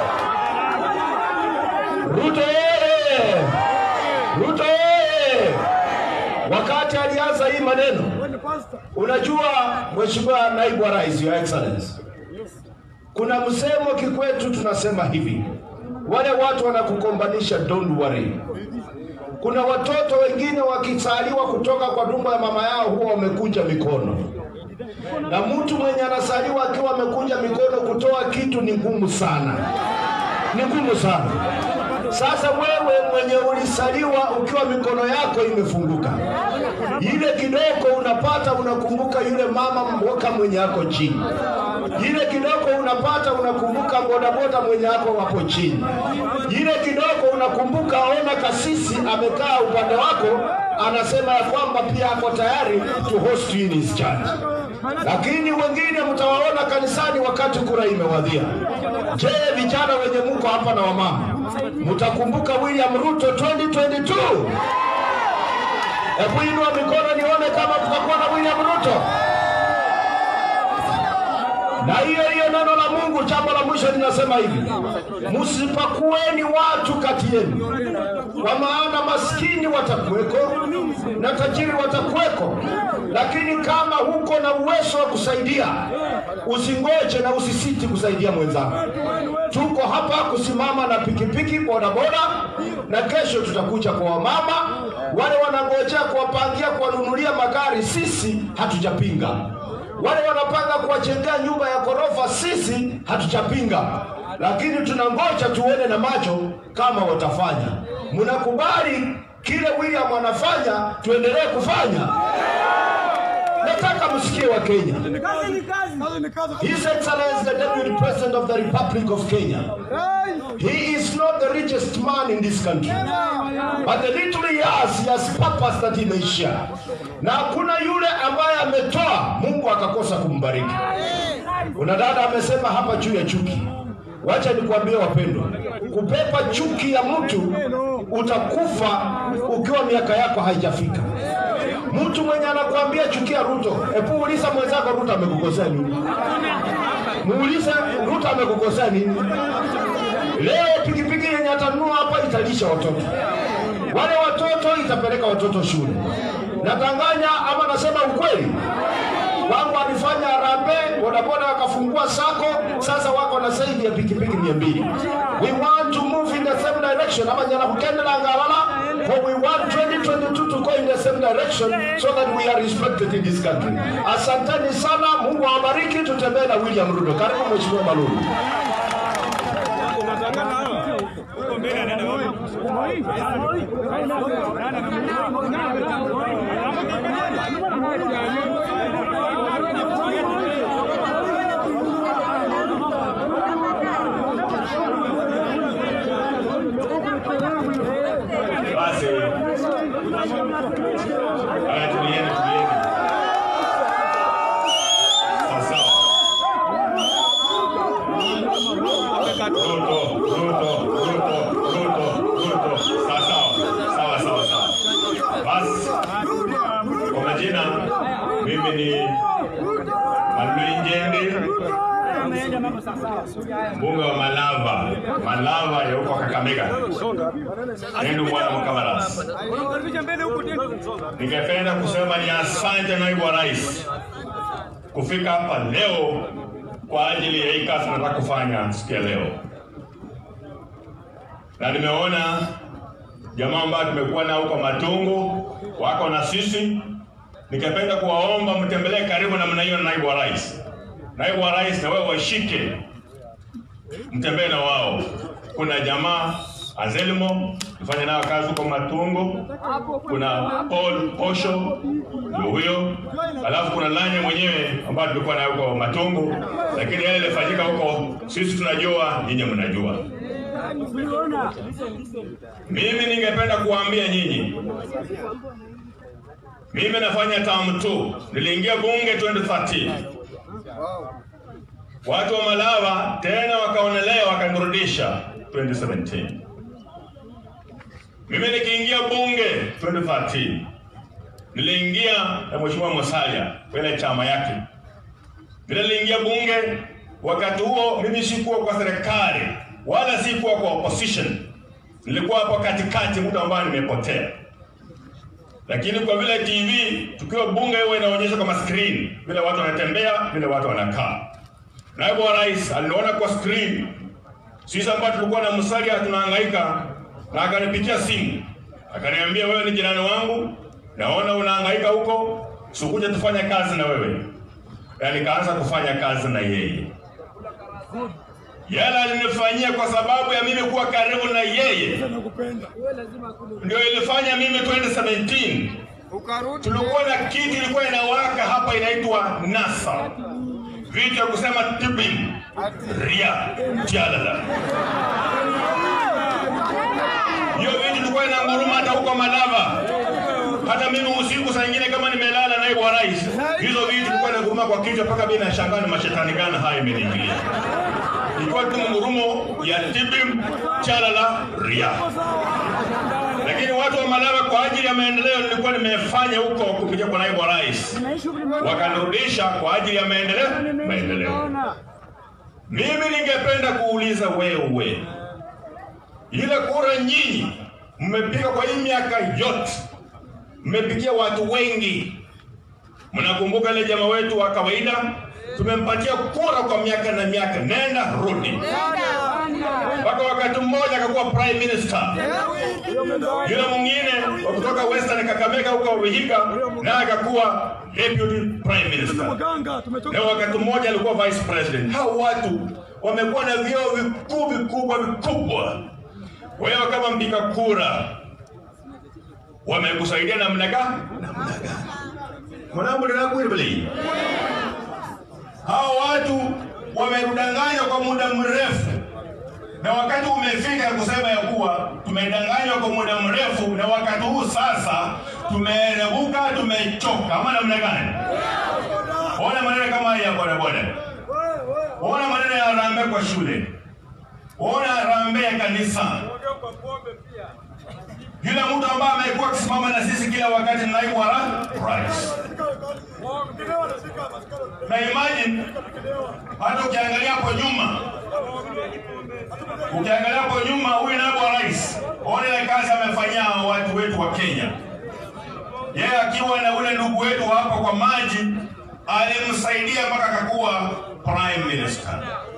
Ruto yeye! Ruto yeye! Wakati alianza hii maneno, unajua Mheshimiwa Naibu wa Rais, Your Excellency, kuna msemo kikwetu tunasema hivi, wale watu wanakukombanisha, don't worry. Kuna watoto wengine wakisaliwa kutoka kwa tumbo ya mama yao huwa wamekunja mikono, na mtu mwenye anasaliwa akiwa amekunja mikono kutoa kitu ni ngumu sana, ni ngumu sana. Sasa wewe mwenye ulisaliwa ukiwa mikono yako imefunguka, ile kidogo unapata, unakumbuka yule mama mboka mwenye ako chini, ile kidogo unapata, unakumbuka bodaboda mwenye ako wapo chini, ile kidogo unakumbuka, ona kasisi amekaa upande wako, anasema ya kwamba pia ako tayari to host you in his church lakini wengine mtawaona kanisani wakati kura imewadhia. Je, vijana wenye muko hapa na wamama, mtakumbuka William Ruto 2022? Hebu inua mikono nione kama tutakuwa na William Ruto. Na hiyo hiyo neno la Mungu, jambo la mwisho linasema hivi, msipakueni watu kati yenu, kwa maana maskini watakuweko na tajiri watakuweko, lakini kama huko na uwezo wa kusaidia, usingoje na usisiti kusaidia mwenzako. Tuko hapa kusimama na pikipiki, bodaboda, na kesho tutakuja kwa wamama wale wanangojea kuwapangia, kuwanunulia magari. Sisi hatujapinga wale wanapanga kuwajengea nyumba ya ghorofa, sisi hatujapinga, lakini tunangoja tuone na macho kama watafanya. Mnakubali kile William anafanya tuendelee kufanya. Nataka msikie wa Kenya. His Excellency the Deputy President of the Republic of Kenya. He is not the richest man in this country. But the little he has, he has purpose that he may share. Na hakuna yule ambaye ametoa Mungu akakosa kumbariki. Kuna dada amesema hapa juu ya chuki. Wacha nikwambie wapendwa, kupepa chuki ya mtu utakufa ukiwa miaka yako haijafika. Mtu mwenye anakuambia chukia Ruto, hebu uliza mwenzako Ruto amekukosea nini? Muulize Ruto amekukosea nini? Leo pikipiki yenye atanunua hapa italisha watoto, wale watoto itapeleka watoto shule. Natanganya ama nasema ukweli? wangu alifanya harambee, bodaboda wakafungua sako, sasa wako na zaidi ya pikipiki mia mbili. We want to move in the same direction ama nyana kukendela ngalala for we want 2022 to go in the same direction so that we are respected in this country. Asanteni sana, Mungu awabariki, tutembee na William Ruto. Karibu Mheshimiwa Malulu. Basi haya, tulieni, tulieni. Sasa Ruto, Ruto, Ruto, Ruto, Ruto. Sawa sawa, sawa sawa sawa. Basi kwa majina, mimi ni Malui Njende, mbunge wa Malava, Malava ya huko Kakamega. Nendo bwana Mkamaras. Ningependa kusema ni asante naibu wa rais kufika hapa leo kwa ajili ya hii kazi nataka kufanya siku ya leo, na nimeona jamaa ambao tumekuwa nao huko Matungu wako na sisi. Ningependa kuwaomba mtembelee karibu namna hiyo na naibu wa rais. Naibu wa rais na wewe washike, mtembee na wao. Kuna jamaa Azelmo tufanye nayo kazi huko Matungo, kuna Paul Posho ndio huyo, alafu kuna Lanya mwenyewe ambayo tulikuwa nayo huko Matungo, lakini yale yalifanyika huko sisi tunajua, nyinyi mnajua. Mimi ningependa kuwaambia nyinyi, mimi nafanya term 2 niliingia bunge 2013 watu wa Malawa tena wakaonelea wakanirudisha 2017 mimi nikiingia bunge 2013 niliingia na mheshimiwa Musalia kwenye chama yake. Vile niliingia bunge, wakati huo mimi sikuwa kwa serikali wala sikuwa kwa opposition, nilikuwa hapo katikati, mtu ambaye nimepotea. Lakini kwa vile TV tukiwa bunge huwa inaonyesha kama screen vile watu wanatembea, vile watu wanakaa. Naibu wa rais aliona kwa screen sisi ambao tulikuwa na Musalia tunahangaika na akanipigia simu akaniambia, wewe ni jirani wangu, naona unahangaika huko, sikuja tufanye kazi na wewe. Na nikaanza kufanya kazi na yeye. Yale alinifanyia kwa sababu ya mimi kuwa karibu na yeye, ndio ilifanya mimi 2017 tulikuwa na kitu ilikuwa inawaka hapa inaitwa NASA, vitu ya kusema tibim ria jalala hiyo vitu tulikuwa inanguruma hata huko Malava. Hata mimi usiku saa nyingine kama nimelala, naibu wa rais, hizo vitu tulikuwa inanguruma kwa kichwa mpaka mimi nashangaa ni mashetani gani haya imeniingilia. Ilikuwa tu ngurumo ya tibim chalala ria. Lakini watu wa Malava kwa ajili ya maendeleo nilikuwa nimefanya huko kupitia kwa naibu wa rais, wakanirudisha kwa ajili ya maendeleo maendeleo. Mimi ningependa kuuliza wewe, ile kura nyinyi mmepiga kwa hii miaka yote, mmepigia watu wengi. Mnakumbuka ile jamaa wetu wa kawaida tumempatia kura kwa miaka na miaka, nenda rudi, mpaka wakati mmoja akakuwa prime minister. Yule mwingine wa kutoka Western Kakamega huko Vihiga naye akakuwa deputy prime minister, na wakati mmoja alikuwa vice president. Hao watu wamekuwa na vyeo vikuu vikubwa vikubwa. Wewe kama mpiga kura wamekusaidia namna gani? Namna gani? Mwanangu ninakuibili. Hao watu wamedanganywa kwa muda mrefu, na wakati umefika kusema ya kuwa tumedanganywa kwa muda mrefu, na wakati huu sasa tumeerebuka, tumechoka, ama namna gani? Ona maneno kama haya ya bodaboda, ona maneno ya rambe kwa shule, ona rambe ya kanisa. Yule mtu ambaye amekuwa akisimama na sisi kila wakati, naibu wa rais na imagine hata ukiangalia hapo nyuma, ukiangalia hapo nyuma, huyu naibu wa rais, ona ile kazi amefanyia watu wetu wa Kenya. Yeye akiwa na ule ndugu wetu hapa kwa maji, alimsaidia mpaka akakuwa prime minister.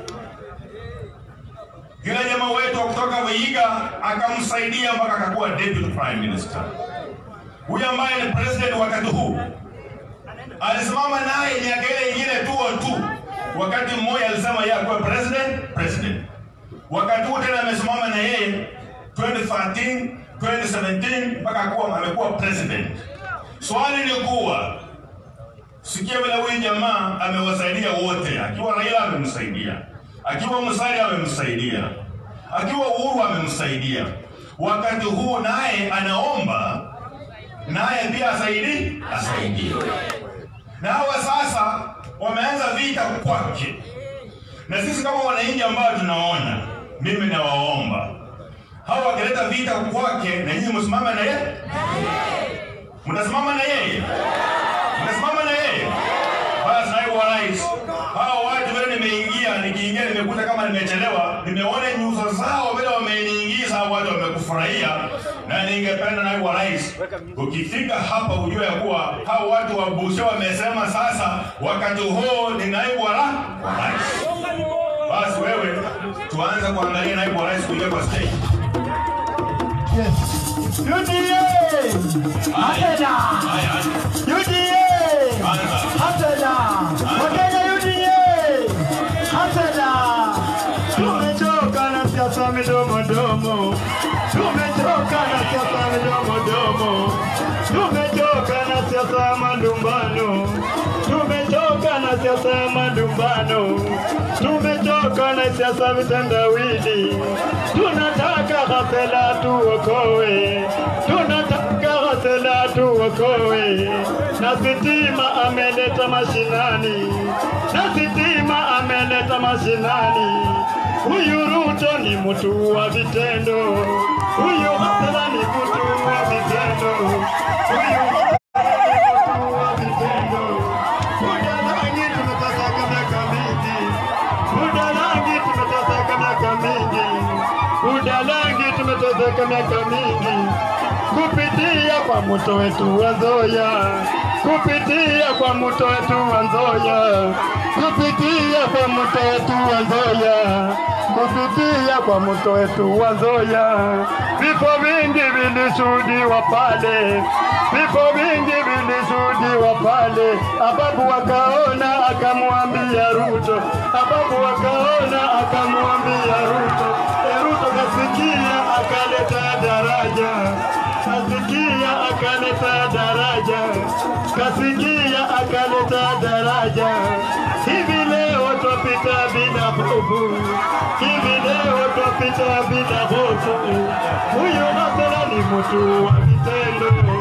Yule jamaa wetu wa kutoka Vihiga akamsaidia mpaka akakuwa deputy prime minister. Huyu ambaye ni president wakati huu alisimama naye miaka ile ingine tu tu. Wakati mmoja alisema yeye akuwe president president, wakati huu tena amesimama na yeye 2013 2017 mpaka akuwa amekuwa president. Swali ni kuwa sikia vile huyu jamaa amewasaidia wote, akiwa Raila amemsaidia, akiwa Musalia amemsaidia, akiwa Uhuru amemsaidia. Wakati huu naye anaomba naye pia asaidi asaidiwe na hawa sasa wameanza vita kwake, na sisi kama wananchi ambao tunaona, mimi nawaomba hawa wakileta vita kwake, na nyinyi msimame na yeye, mtasimama na yeye, mtasimama na yeye. Basi naibu wa rais, hawa watu vile nimeingia, nikiingia nimekuta kama nimechelewa, nimeona nyuso zao vile wameniingiza, hao watu wamekufurahia, na ningependa naibu wa rais, ukifika hapa ujue ya kuwa hao watu wa Busia wamesema sasa wakati huu ni naibu wa ra- wa rais. Basi wewe tuanze kuangalia naibu wa rais kuingia kwa stage. UDA! Hatena! UDA! Hatena! Wakenya UDA! Hatena! Tumechoka na siasa midomo domo. Tumechoka na siasa midomo domo. Tumechoka na siasa ya malumbano. Tumechoka na siasa ya malumbano. Tumechoka na siasa vitendawili. Tunataka Ghasela tuokoe. Tunataka Ghasela tuokoe. Na sitima ameleta mashinani. Na sitima ameleta mashinani. Huyu Ruto ni mtu wa vitendo. Huyu Ghasela ni mtu wa vitendo. Huyu Ghasela ni mtu wa vitendo. Muda rangi tumeteseka miaka mingi. Muda rangi tumeteseka miaka mingi. Muda rangi tumeteseka miaka mingi. Kupitia kwa mto wetu wa Nzoia. Kupitia kwa mto wetu wa Nzoia. Kupitia kwa mto wetu wa Nzoia. Kupitia kwa mto wetu wa Nzoia. Vifo vingi vilishuhudiwa pale. Vifo vingi vilishuhudiwa pale. Ababu wakaona akamwambia Ruto. Ababu wakaona akamwambia Ruto. E, Ruto kasikia akaleta daraja. Kasikia akaleta daraja. Kasikia akaleta daraja. Hivi leo twapita bila hofu. Hivi leo twapita bila hofu. Huyu Ghasela ni mtu wa vitendo.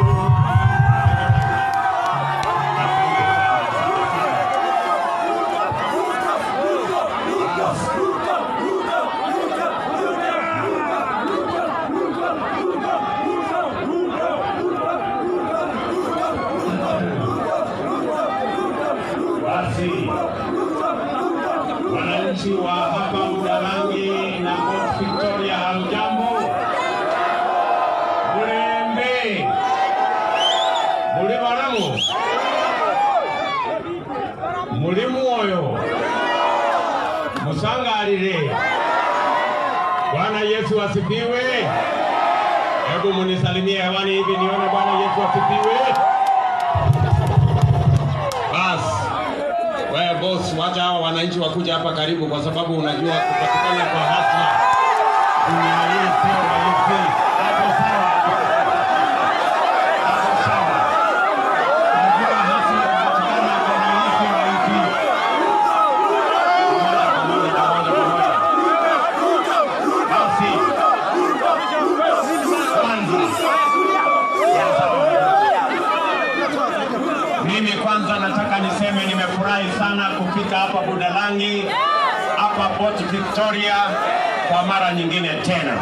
Basi wananchi wa hapa Budalangi na Mount Victoria, hamjambo? Mulembe, muli balamu, muli mwoyo, musangalile. Bwana Yesu asifiwe. Hebu munisalimie hewani hivi nione Bwana Yesu asifiwe. Basi wewe boss, wacha hawa wananchi wakuja hapa karibu, kwa sababu unajua kupatikana kwa hasla dunia hii sio rahisi. Hapo sawa. hapa Budalangi, hapa Port Victoria kwa mara nyingine tena.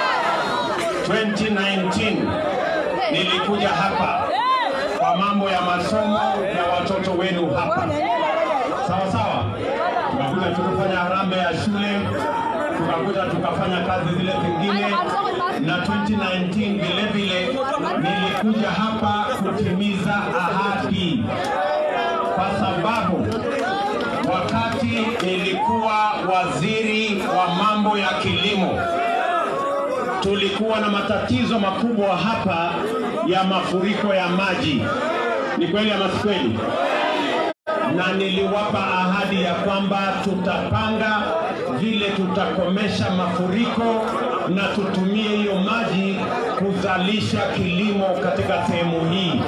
2019 nilikuja hapa kwa mambo ya masomo ya watoto wenu hapa, sawa sawa. Tukakuja tukafanya harambee ya shule, tukakuja tukafanya kazi zile zingine, na 2019 vile vile nilikuja hapa kutimiza ahadi, kwa sababu wakati nilikuwa waziri wa mambo ya kilimo tulikuwa na matatizo makubwa hapa ya mafuriko ya maji. Ni kweli ama si kweli? Na niliwapa ahadi ya kwamba tutapanga vile tutakomesha mafuriko na tutumie hiyo maji kuzalisha kilimo katika sehemu hii.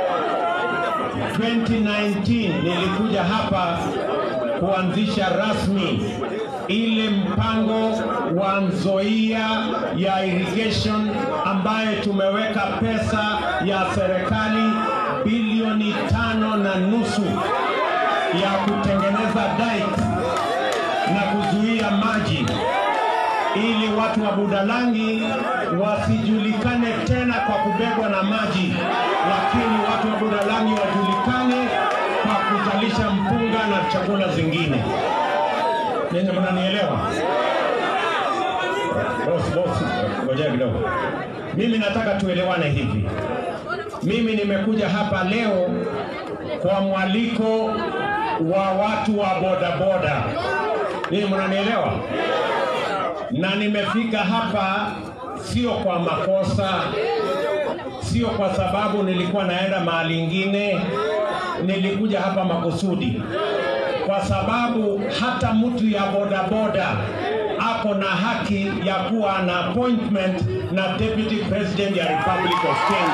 2019 nilikuja hapa kuanzisha rasmi ile mpango wa Nzoia ya irrigation ambaye tumeweka pesa ya serikali bilioni tano na nusu ya kutengeneza dike na kuzuia maji ili watu wa Budalangi wasijulikane tena kwa kubebwa na maji, lakini watu wa Budalangi wajulikane kwa kuzalisha mpunga na chakula zingine. Ninyi mnanielewa? Bosi, bosi, ngoja kidogo. Mimi nataka tuelewane hivi. Mimi nimekuja hapa leo kwa mwaliko wa watu wa bodaboda. Ninyi mnanielewa? Na nimefika hapa sio kwa makosa, sio kwa sababu nilikuwa naenda mahali ingine. Nilikuja hapa makusudi kwa sababu hata mtu ya bodaboda ako na haki ya kuwa na appointment na deputy president ya Republic of Kenya.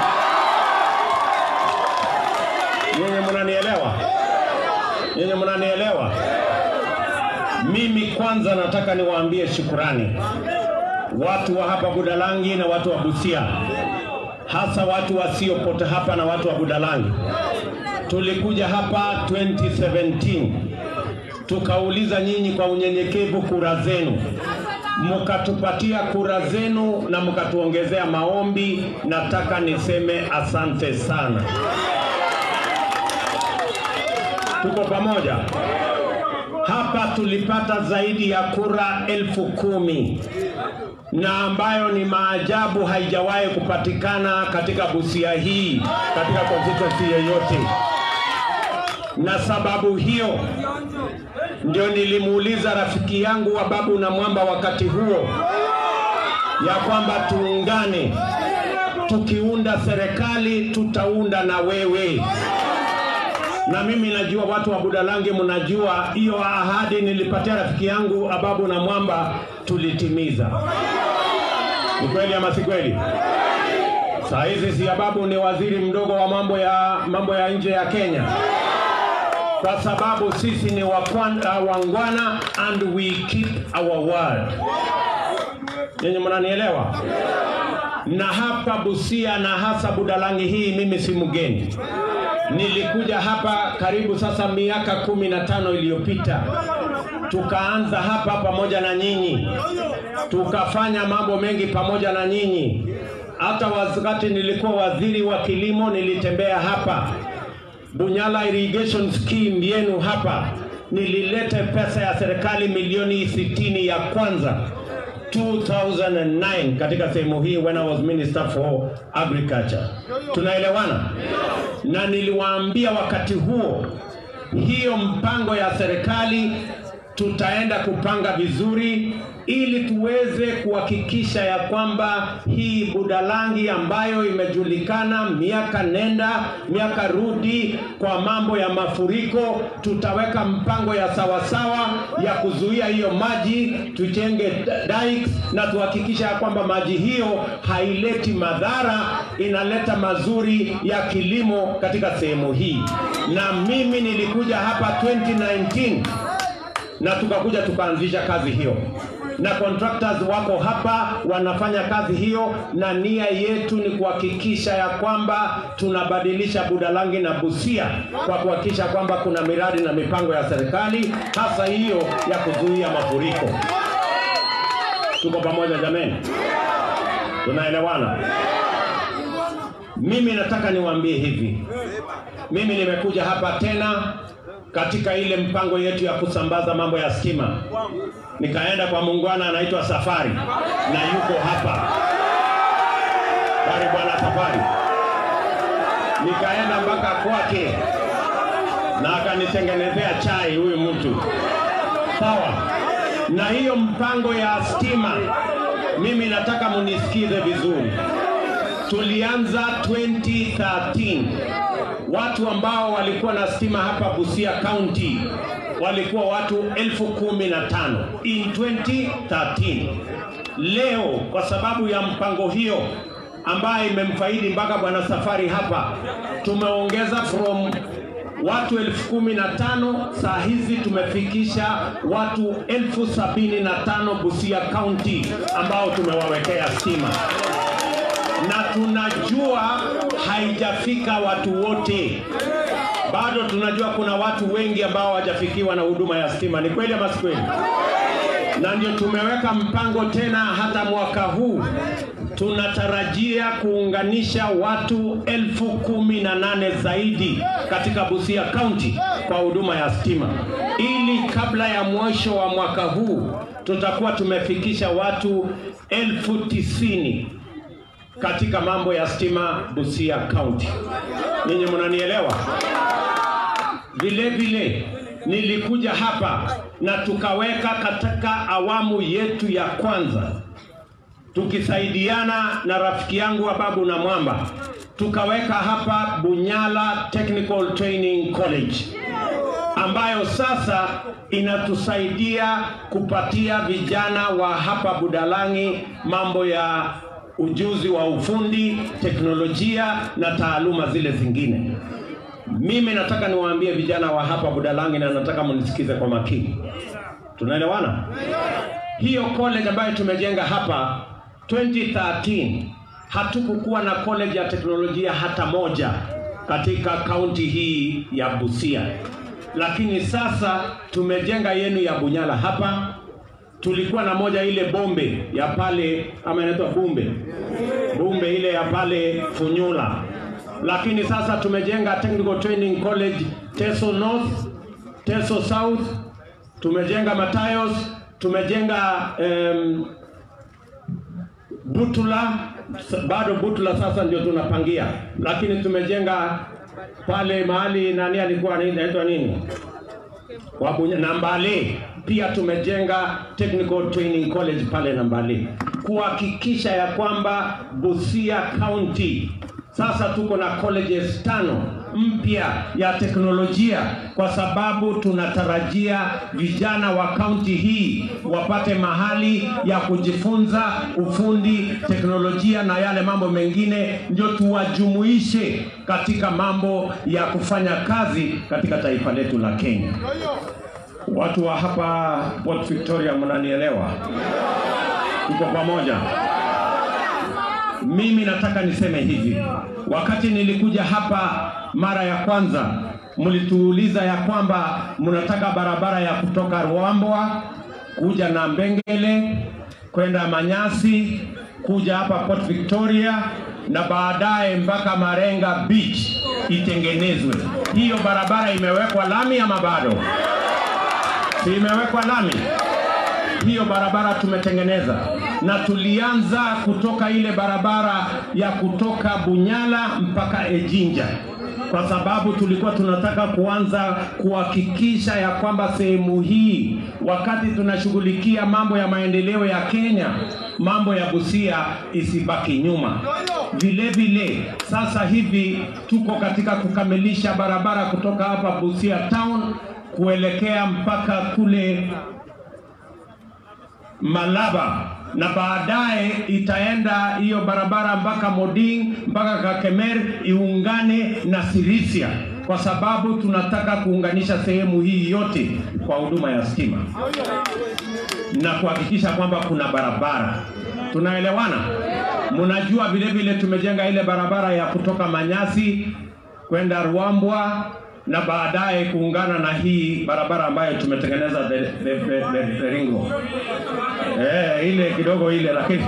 Nyinyi mnanielewa? Nyinyi mnanielewa? Mimi kwanza nataka niwaambie shukurani watu wa hapa Budalangi na watu wa Busia, hasa watu wasiopota hapa na watu wa Budalangi. Tulikuja hapa 2017 tukauliza nyinyi kwa unyenyekevu kura zenu, mkatupatia kura zenu na mkatuongezea maombi. Nataka niseme asante sana. Tuko pamoja hapa. Tulipata zaidi ya kura elfu kumi na ambayo ni maajabu, haijawahi kupatikana katika Busia hii katika constituency yoyote, na sababu hiyo ndio nilimuuliza rafiki yangu wa Babu na Mwamba wakati huo ya kwamba tuungane, tukiunda serikali tutaunda na wewe. Na mimi najua watu wa Budalangi, mnajua hiyo ahadi nilipatia rafiki yangu Ababu na Mwamba tulitimiza. Ni kweli ama si kweli? Saa hizi si Ababu ni waziri mdogo wa mambo ya mambo ya nje ya Kenya kwa sababu sisi ni wakwana, wangwana and we keep our word. Nyinyi mnanielewa? Na hapa Busia na hasa Budalangi hii mimi si mgeni. Nilikuja hapa karibu sasa miaka kumi na tano iliyopita, tukaanza hapa pamoja na nyinyi, tukafanya mambo mengi pamoja na nyinyi. Hata wakati nilikuwa waziri wa kilimo nilitembea hapa Bunyala irrigation scheme yenu hapa, nilileta pesa ya serikali milioni 60 ya kwanza 2009 katika sehemu hii when I was minister for agriculture. Tunaelewana? Na niliwaambia wakati huo, hiyo mpango ya serikali tutaenda kupanga vizuri ili tuweze kuhakikisha ya kwamba hii Budalangi ambayo imejulikana miaka nenda miaka rudi kwa mambo ya mafuriko, tutaweka mpango ya sawasawa ya kuzuia hiyo maji, tujenge dikes na tuhakikisha ya kwamba maji hiyo haileti madhara, inaleta mazuri ya kilimo katika sehemu hii. Na mimi nilikuja hapa 2019 na tukakuja tukaanzisha kazi hiyo na contractors wako hapa wanafanya kazi hiyo, na nia yetu ni kuhakikisha ya kwamba tunabadilisha Budalangi na Busia kwa kuhakikisha kwamba kuna miradi na mipango ya serikali, hasa hiyo ya kuzuia mafuriko. Tuko pamoja jameni? Tunaelewana? Mimi nataka niwaambie hivi, mimi nimekuja hapa tena katika ile mpango yetu ya kusambaza mambo ya stima. Nikaenda kwa muungwana anaitwa Safari na yuko hapa. Bari bwana Safari. Nikaenda mpaka kwake na akanitengenezea chai huyu mtu. Sawa. Na hiyo mpango ya stima mimi nataka munisikize vizuri. Tulianza 2013 watu ambao walikuwa na stima hapa Busia County walikuwa watu elfu kumi na tano in 2013. Leo kwa sababu ya mpango hiyo ambayo imemfaidi mpaka bwana Safari hapa, tumeongeza from watu elfu kumi na tano saa hizi tumefikisha watu elfu sabini na tano Busia County ambao tumewawekea stima na tunajua haijafika watu wote, bado tunajua kuna watu wengi ambao hawajafikiwa na huduma ya stima. Ni kweli ama si kweli? Na ndio tumeweka mpango tena, hata mwaka huu tunatarajia kuunganisha watu elfu kumi na nane zaidi katika Busia County kwa huduma ya stima, ili kabla ya mwisho wa mwaka huu tutakuwa tumefikisha watu elfu tisini katika mambo ya stima Busia County. Ninyi mnanielewa? Vile vile nilikuja hapa na tukaweka katika awamu yetu ya kwanza tukisaidiana na rafiki yangu Ababu na Mwamba tukaweka hapa Bunyala Technical Training College ambayo sasa inatusaidia kupatia vijana wa hapa Budalangi mambo ya ujuzi wa ufundi, teknolojia na taaluma zile zingine. Mimi nataka niwaambie vijana wa hapa Budalangi na nataka mnisikize kwa makini. Tunaelewana? Hiyo college ambayo tumejenga hapa 2013 hatukukuwa na college ya teknolojia hata moja katika kaunti hii ya Busia, lakini sasa tumejenga yenu ya Bunyala hapa. Tulikuwa na moja ile bombe ya pale ama inaitwa Bumbe, Bumbe ile ya pale Funyula, lakini sasa tumejenga Technical Training College Teso North, Teso South, tumejenga Matayos, tumejenga um, Butula, bado Butula sasa ndio tunapangia, lakini tumejenga pale mahali nani alikuwa anaitwa nini Wabunya, Nambale pia tumejenga Technical Training College pale Nambale kuhakikisha ya kwamba Busia County sasa tuko na colleges tano mpya ya teknolojia, kwa sababu tunatarajia vijana wa kaunti hii wapate mahali ya kujifunza ufundi, teknolojia na yale mambo mengine, ndio tuwajumuishe katika mambo ya kufanya kazi katika taifa letu la Kenya. Watu wa hapa Port Victoria, mnanielewa? Tuko pamoja? Mimi nataka niseme hivi, wakati nilikuja hapa mara ya kwanza, mlituuliza ya kwamba mnataka barabara ya kutoka Ruambwa kuja na Mbengele kwenda Manyasi kuja hapa Port Victoria na baadaye mpaka Marenga Beach itengenezwe. Hiyo barabara imewekwa lami ama bado? Si imewekwa lami? hiyo barabara tumetengeneza na tulianza kutoka ile barabara ya kutoka Bunyala mpaka Ejinja kwa sababu tulikuwa tunataka kuanza kuhakikisha ya kwamba sehemu hii, wakati tunashughulikia mambo ya maendeleo ya Kenya, mambo ya Busia isibaki nyuma. Vile vile sasa hivi tuko katika kukamilisha barabara kutoka hapa Busia town kuelekea mpaka kule Malaba na baadaye itaenda hiyo barabara mpaka Moding mpaka Kakemer iungane na Sirisia, kwa sababu tunataka kuunganisha sehemu hii yote kwa huduma ya stima. na kuhakikisha kwamba kuna barabara. Tunaelewana? Mnajua vile vile tumejenga ile barabara ya kutoka Manyasi kwenda Ruambwa na baadaye kuungana na hii barabara ambayo tumetengeneza the, the, the, the, the ring road. Eh, ile kidogo ile lakini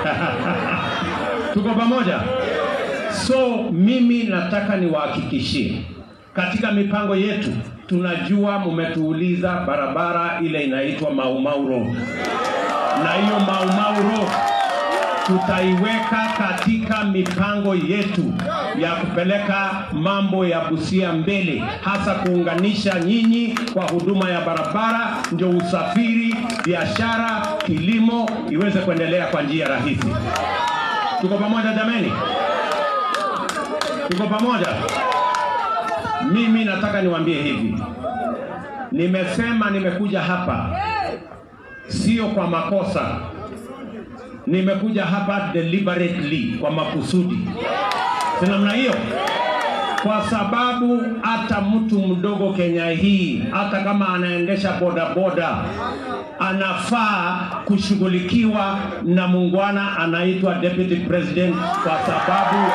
tuko pamoja. So mimi nataka niwahakikishie katika mipango yetu tunajua mumetuuliza barabara ile inaitwa Mau Mau Road, na hiyo Mau Mau Road tutaiweka katika mipango yetu ya kupeleka mambo ya Busia mbele, hasa kuunganisha nyinyi kwa huduma ya barabara, ndio usafiri, biashara, kilimo iweze kuendelea kwa njia rahisi. Tuko pamoja jameni? Tuko pamoja? Mimi nataka niwaambie hivi, nimesema nimekuja hapa sio kwa makosa, nimekuja hapa deliberately, kwa makusudi. Si namna hiyo? Kwa sababu hata mtu mdogo Kenya hii, hata kama anaendesha bodaboda, anafaa kushughulikiwa na muungwana anaitwa deputy president, kwa sababu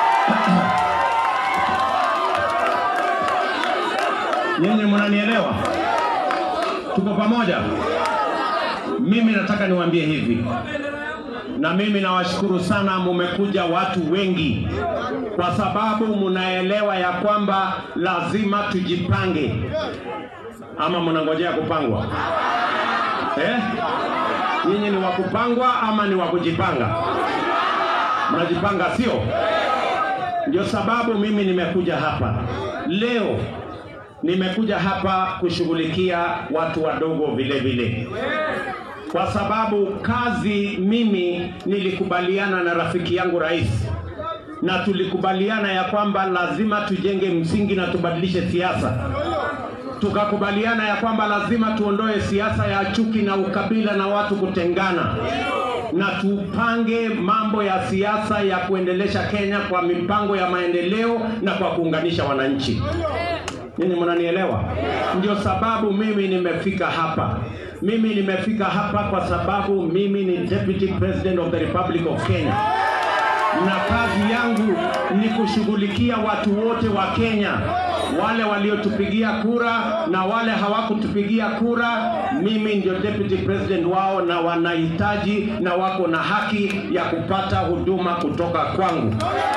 Nyinyi mnanielewa? Tuko pamoja? Mimi nataka niwaambie hivi, na mimi nawashukuru sana, mumekuja watu wengi, kwa sababu mnaelewa ya kwamba lazima tujipange. Ama mnangojea kupangwa eh? Nyinyi ni wa kupangwa ama ni wa kujipanga? Mnajipanga, sio? Ndio sababu mimi nimekuja hapa leo nimekuja hapa kushughulikia watu wadogo vile vile, kwa sababu kazi, mimi nilikubaliana na rafiki yangu rais, na tulikubaliana ya kwamba lazima tujenge msingi na tubadilishe siasa. Tukakubaliana ya kwamba lazima tuondoe siasa ya chuki na ukabila na watu kutengana, na tupange mambo ya siasa ya kuendelesha Kenya kwa mipango ya maendeleo na kwa kuunganisha wananchi. Ninyi mnanielewa? Ndio sababu mimi nimefika hapa. Mimi nimefika hapa kwa sababu mimi ni Deputy President of the Republic of Kenya, na kazi yangu ni kushughulikia watu wote wa Kenya, wale waliotupigia kura na wale hawakutupigia kura. Mimi ndio Deputy President wao, na wanahitaji na wako na haki ya kupata huduma kutoka kwangu.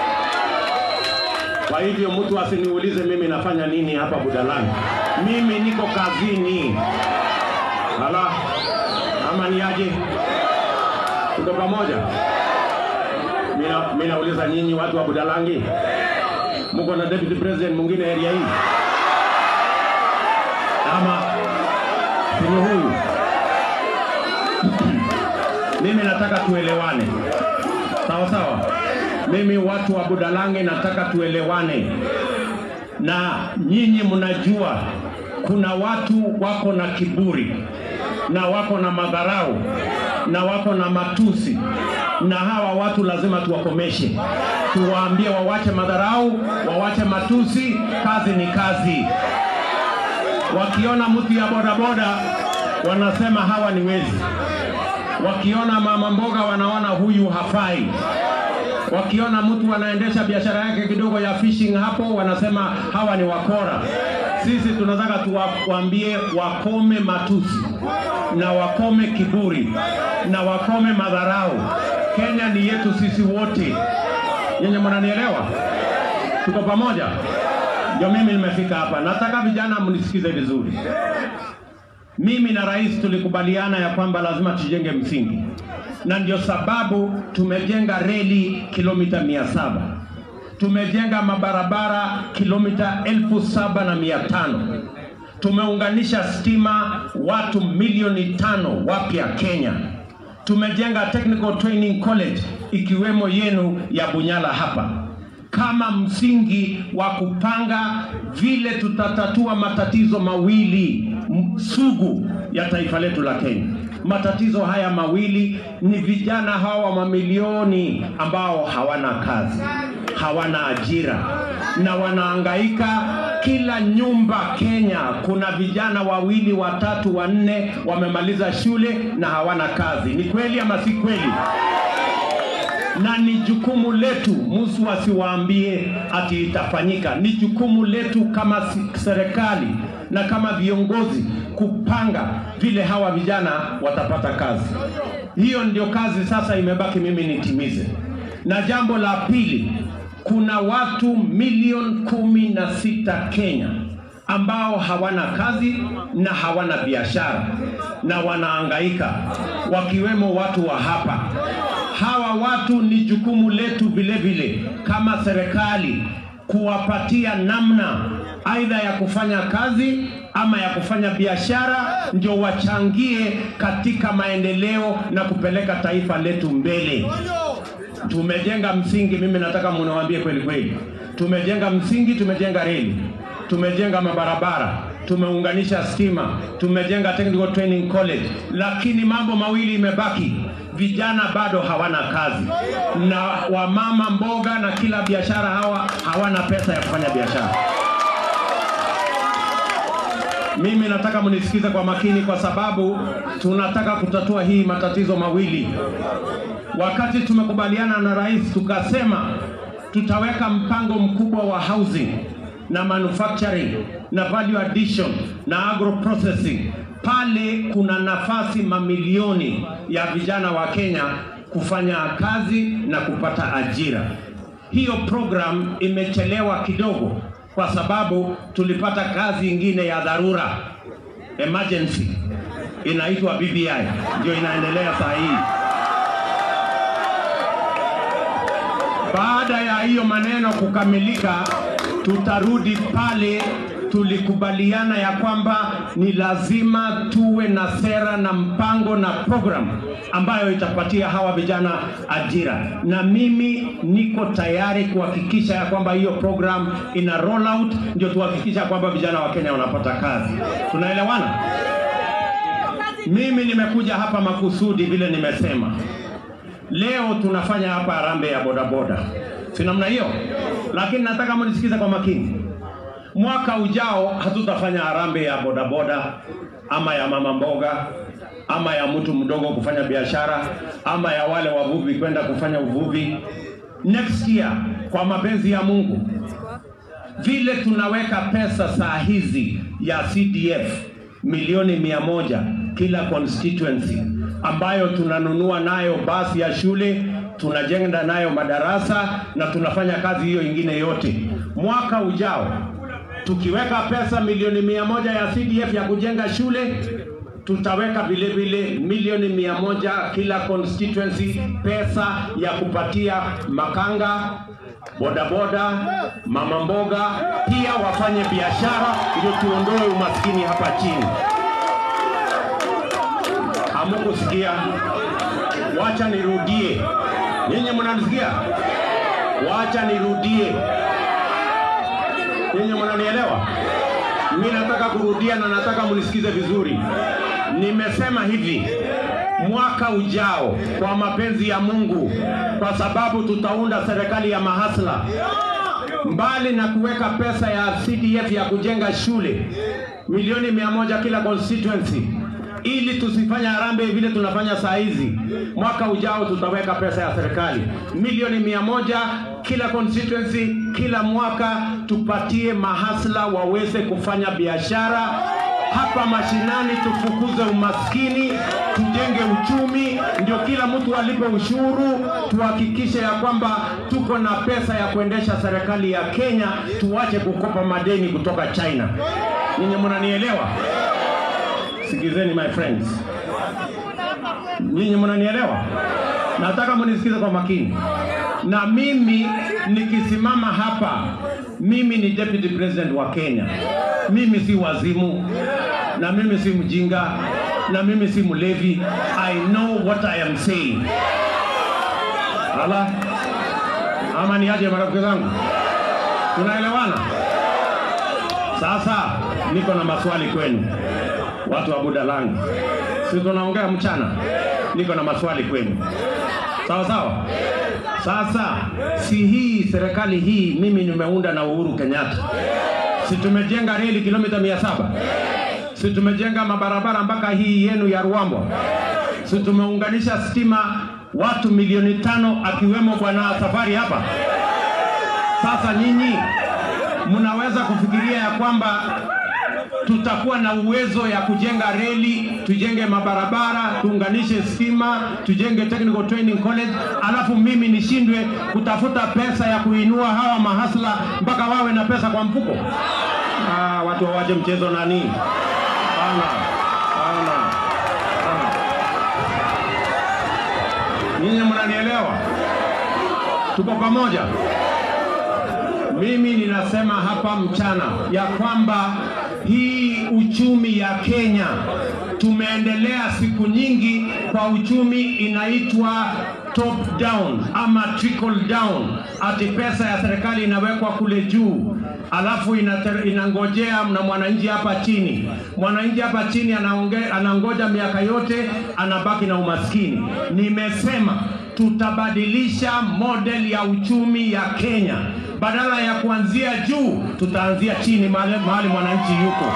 Kwa hivyo mtu asiniulize mimi nafanya nini hapa Budalangi. Mimi niko kazini. Ala, ama ni aje? Tuko pamoja? Mina- Mimi nauliza nyinyi watu wa Budalangi, mko na deputy president mwingine area hii ama sini huyu? Mimi nataka tuelewane, sawa sawa. Mimi watu wa Budalangi nataka tuelewane, na nyinyi mnajua kuna watu wako na kiburi na wako na madharau na wako na matusi, na hawa watu lazima tuwakomeshe, tuwaambie wawache madharau, wawache matusi. Kazi ni kazi. Wakiona mtu ya bodaboda wanasema hawa ni wezi, wakiona mama mboga wanaona huyu hafai wakiona mtu anaendesha biashara yake kidogo ya fishing hapo, wanasema hawa ni wakora. Sisi tunataka tuwaambie wakome matusi na wakome kiburi na wakome madharau. Kenya ni yetu sisi wote. Yenye mnanielewa? Tuko pamoja? Ndio mimi nimefika hapa. Nataka vijana mnisikize vizuri. Mimi na rais tulikubaliana ya kwamba lazima tujenge msingi, na ndio sababu tumejenga reli kilomita mia saba tumejenga mabarabara kilomita elfu saba na mia tano tumeunganisha stima watu milioni tano wapya Kenya. Tumejenga Technical Training College ikiwemo yenu ya Bunyala hapa kama msingi wa kupanga vile tutatatua matatizo mawili m- sugu ya taifa letu la Kenya. Matatizo haya mawili ni vijana hawa mamilioni ambao hawana kazi, hawana ajira, na wanaangaika kila nyumba Kenya. Kuna vijana wawili, watatu, wanne wamemaliza shule na hawana kazi. Ni kweli ama si kweli? na ni jukumu letu, mtu asiwaambie ati itafanyika. Ni jukumu letu kama si- serikali na kama viongozi kupanga vile hawa vijana watapata kazi. Hiyo ndio kazi sasa imebaki mimi nitimize. Na jambo la pili, kuna watu milioni kumi na sita Kenya ambao hawana kazi na hawana biashara na wanaangaika, wakiwemo watu wa hapa hawa watu ni jukumu letu vile vile kama serikali kuwapatia namna aidha ya kufanya kazi ama ya kufanya biashara, ndio wachangie katika maendeleo na kupeleka taifa letu mbele. Tumejenga msingi, mimi nataka muniwaambie kweli kweli, tumejenga msingi, tumejenga reli, tumejenga mabarabara, tumeunganisha stima, tumejenga technical training college, lakini mambo mawili imebaki vijana bado hawana kazi na wamama mboga na kila biashara hawa hawana pesa ya kufanya biashara. Mimi nataka mnisikize kwa makini, kwa sababu tunataka kutatua hii matatizo mawili. Wakati tumekubaliana na rais, tukasema tutaweka mpango mkubwa wa housing na manufacturing na value addition na agro processing. Pale kuna nafasi mamilioni ya vijana wa Kenya kufanya kazi na kupata ajira. Hiyo program imechelewa kidogo kwa sababu tulipata kazi ingine ya dharura emergency inaitwa BBI ndio inaendelea saa hii. Baada ya hiyo maneno kukamilika, tutarudi pale tulikubaliana ya kwamba ni lazima tuwe na sera na mpango na program ambayo itapatia hawa vijana ajira, na mimi niko tayari kuhakikisha ya kwamba hiyo program ina roll out, ndio tuhakikisha kwamba vijana wa Kenya wanapata kazi. Tunaelewana? Mimi nimekuja hapa makusudi, vile nimesema leo tunafanya hapa harambee ya bodaboda, si namna hiyo? Lakini nataka mnisikize kwa makini. Mwaka ujao hatutafanya harambee ya bodaboda ama ya mama mboga ama ya mtu mdogo kufanya biashara ama ya wale wavuvi kwenda kufanya uvuvi. Next year, kwa mapenzi ya Mungu, vile tunaweka pesa saa hizi ya CDF milioni mia moja kila constituency ambayo tunanunua nayo basi ya shule, tunajenga nayo madarasa na tunafanya kazi hiyo ingine yote. Mwaka ujao tukiweka pesa milioni mia moja ya CDF ya kujenga shule, tutaweka vile vile milioni mia moja kila constituency pesa ya kupatia makanga, bodaboda, mama mboga pia wafanye biashara, ndio tuondoe umaskini hapa chini. Hamukusikia? Wacha nirudie. Nyinyi mnanisikia? Wacha nirudie. Nyinyi mnanielewa? Mimi nataka kurudia na nataka mnisikize vizuri. Nimesema hivi, mwaka ujao, kwa mapenzi ya Mungu, kwa sababu tutaunda serikali ya mahasla, mbali na kuweka pesa ya CDF ya kujenga shule milioni mia moja kila constituency ili tusifanye harambee vile tunafanya saa hizi. Mwaka ujao tutaweka pesa ya serikali milioni mia moja kila constituency, kila mwaka, tupatie mahasla waweze kufanya biashara hapa mashinani, tufukuze umaskini, tujenge uchumi, ndio kila mtu alipe ushuru, tuhakikishe ya kwamba tuko na pesa ya kuendesha serikali ya Kenya, tuache kukopa madeni kutoka China. Ninyi mnanielewa? Sikizeni my friends, nyinyi mnanielewa? Nataka mnisikize kwa makini. Na mimi nikisimama hapa, mimi ni deputy president wa Kenya. Mimi si wazimu, na mimi si mjinga, na mimi si mlevi. I know what I am saying. Ala, ama ni aje marafiki zangu? Tunaelewana? Sasa niko na maswali kwenu watu wa Budalangi, si tunaongea mchana? Niko na maswali kwenu. sawa sawa. Sasa si hii serikali hii mimi nimeunda na Uhuru Kenyatta, si tumejenga reli kilomita mia saba si tumejenga mabarabara mpaka hii yenu ya Ruambo, si tumeunganisha stima watu milioni tano akiwemo bwana Safari hapa. Sasa nyinyi mnaweza kufikiria ya kwamba tutakuwa na uwezo ya kujenga reli, tujenge mabarabara, tuunganishe stima, tujenge technical training college, alafu mimi nishindwe kutafuta pesa ya kuinua hawa mahasla mpaka wawe na pesa kwa mfuko? Ah, watu wawache mchezo nani? Hapana, hapana, hapana. Nyinyi mnanielewa? Tuko pamoja? Mimi ninasema hapa mchana ya kwamba hii uchumi ya Kenya tumeendelea siku nyingi kwa uchumi inaitwa top down ama trickle down, ati pesa ya serikali inawekwa kule juu alafu inate- inangojea na mwananchi hapa chini. Mwananchi hapa chini anaonge, anangoja miaka yote, anabaki na umaskini. Nimesema tutabadilisha model ya uchumi ya Kenya, badala ya kuanzia juu, tutaanzia chini mahali, mahali mwananchi yuko.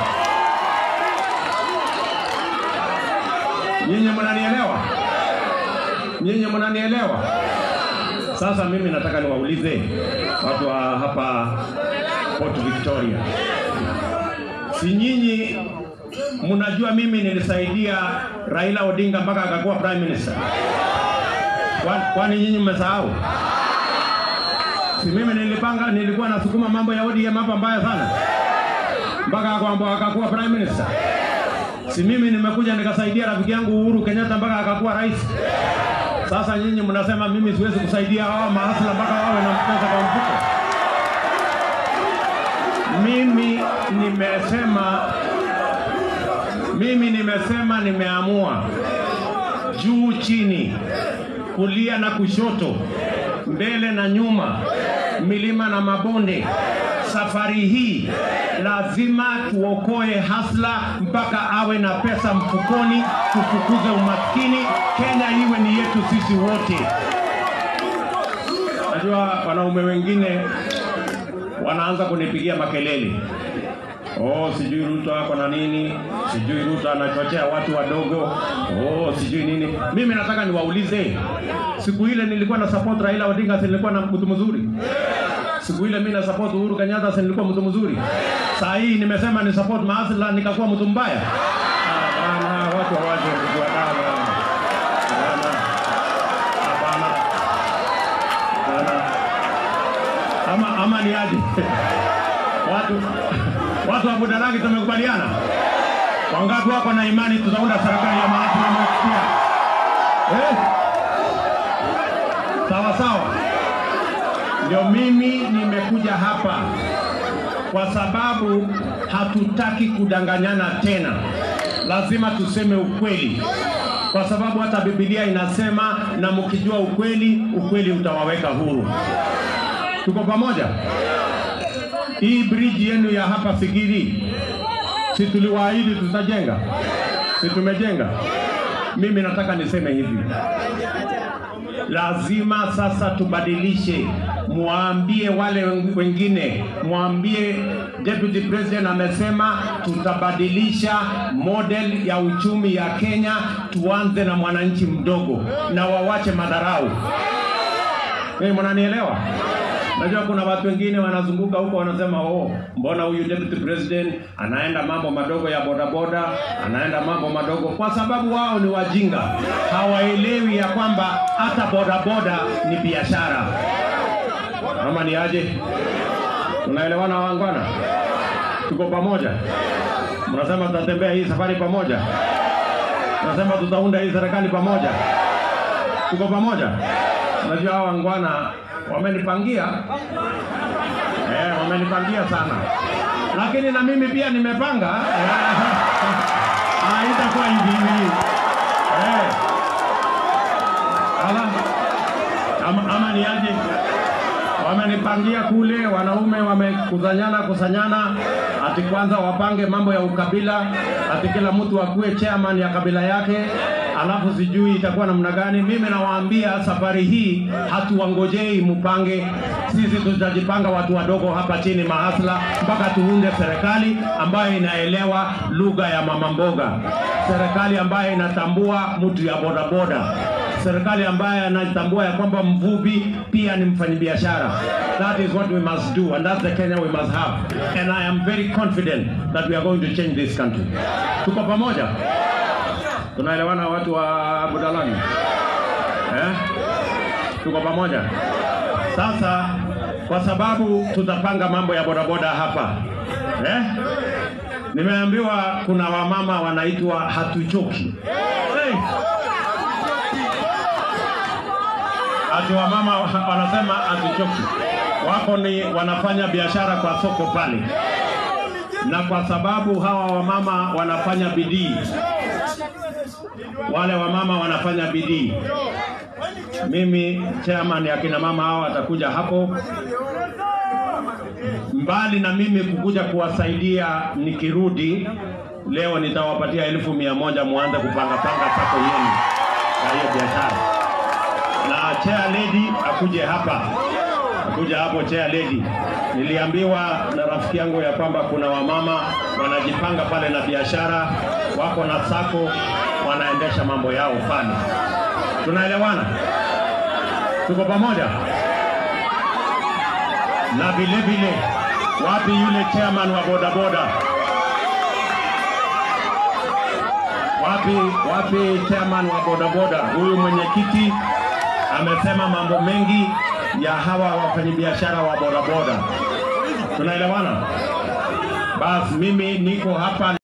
Nyinyi mnanielewa? Nyinyi mnanielewa? Sasa mimi nataka niwaulize watu wa hapa Port Victoria, si nyinyi mnajua mimi nilisaidia Raila Odinga mpaka akakuwa prime minister? Kwa- Kwani nyinyi mmesahau? Si mimi nilipanga, nilikuwa nasukuma mambo ya ODM hapa mbaya sana mpaka kwamba akakuwa prime minister. Si mimi nimekuja nikasaidia rafiki yangu Uhuru Kenyatta mpaka akakuwa rais. Sasa nyinyi mnasema mimi siwezi kusaidia hawa mahasla mpaka wawe na pesa kwa mfuko. Mimi nimesema, mimi nimesema, nimeamua juu chini, kulia na kushoto, mbele na nyuma, milima na mabonde. Safari hii lazima tuokoe hasla mpaka awe na pesa mfukoni, tufukuze umaskini. Kenya iwe ni yetu sisi wote. Najua wanaume wengine wanaanza kunipigia makelele Oh, sijui Ruto ako na nini, sijui Ruto anachochea watu wadogo, oh, sijui nini. Mimi nataka niwaulize, siku ile nilikuwa na support Raila Odinga, si nilikuwa na mtu mzuri? Siku ile mimi na support Uhuru Kenyatta, si nilikuwa mtu mzuri? Saa hii nimesema ni support Maasla, nikakuwa mtu mbaya? Hapana, watu hawaje kujuana. Hapana, hapana, hapana. Ama, ama ni aje? watu watu wa Budalangi tumekubaliana. Wangapi wako na imani tutaunda serikali ya Mahatma Mumsikia? Eh? Sawa sawa. Ndio mimi nimekuja hapa kwa sababu hatutaki kudanganyana tena. Lazima tuseme ukweli, kwa sababu hata Biblia inasema, na mkijua ukweli, ukweli utawaweka huru. Tuko pamoja? Hii bridge yenu ya hapa Sigiri, si tuliwaahidi tutajenga? Si tumejenga? Mimi nataka niseme hivi, lazima sasa tubadilishe. Mwambie wale wengine, mwambie Deputy President amesema tutabadilisha model ya uchumi ya Kenya, tuanze na mwananchi mdogo na wawache madharau. Hey, mnanielewa? Najua kuna watu wengine wanazunguka huko wanasema, oh, mbona huyu deputy president anaenda mambo madogo ya bodaboda, anaenda mambo madogo, kwa sababu wao ni wajinga, hawaelewi ya kwamba hata bodaboda ni biashara. Ama ni aje? Tunaelewana wangwana? Tuko pamoja? Mnasema tutatembea hii safari pamoja? Mnasema tutaunda hii serikali pamoja? Tuko pamoja? Unajua hawa wangwana wamenipangia eh, wamenipangia sana, lakini na mimi pia nimepanga ah, itakuwa hivi hivi eh, ala ama, ama ni aje? Wamenipangia kule, wanaume wamekusanyana kusanyana, ati kwanza wapange mambo ya ukabila, ati kila mtu akuwe chairman ya kabila yake, alafu sijui itakuwa namna gani. Mimi nawaambia safari hii hatuwangojei mpange, sisi tutajipanga watu wadogo hapa chini mahasla, mpaka tuunde serikali ambayo inaelewa lugha ya mama mboga, serikali ambayo inatambua mtu ya bodaboda, serikali ambayo anatambua ya kwamba mvuvi pia ni mfanyabiashara. That is what we must do and that's the Kenya we must have. And I am very confident that we are going to change this country. Tuko pamoja? Tunaelewana watu wa Budalani? Eh? Tuko pamoja? Sasa kwa sababu tutapanga mambo ya bodaboda hapa. Eh? Nimeambiwa kuna wamama wanaitwa hatuchoki. Hey. Ati wamama wa- wanasema hatuchoki. Wako ni wanafanya biashara kwa soko pale, na kwa sababu hawa wamama wanafanya bidii, wale wamama wanafanya bidii. Mimi chairman ya kina mama hao atakuja hapo mbali na mimi kukuja kuwasaidia nikirudi leo nitawapatia elfu mia moja muanze kupanga panga sako yenu ya hiyo biashara na chair lady akuje hapa akuje hapo chair lady niliambiwa na rafiki yangu ya kwamba kuna wamama wanajipanga pale na biashara wako na sako wanaendesha mambo yao pale tunaelewana tuko pamoja na vile vile wapi yule chairman wa bodaboda wapi wapi chairman wa bodaboda huyu mwenyekiti amesema mambo mengi ya hawa wafanyabiashara wa bodaboda tunaelewana basi mimi niko hapa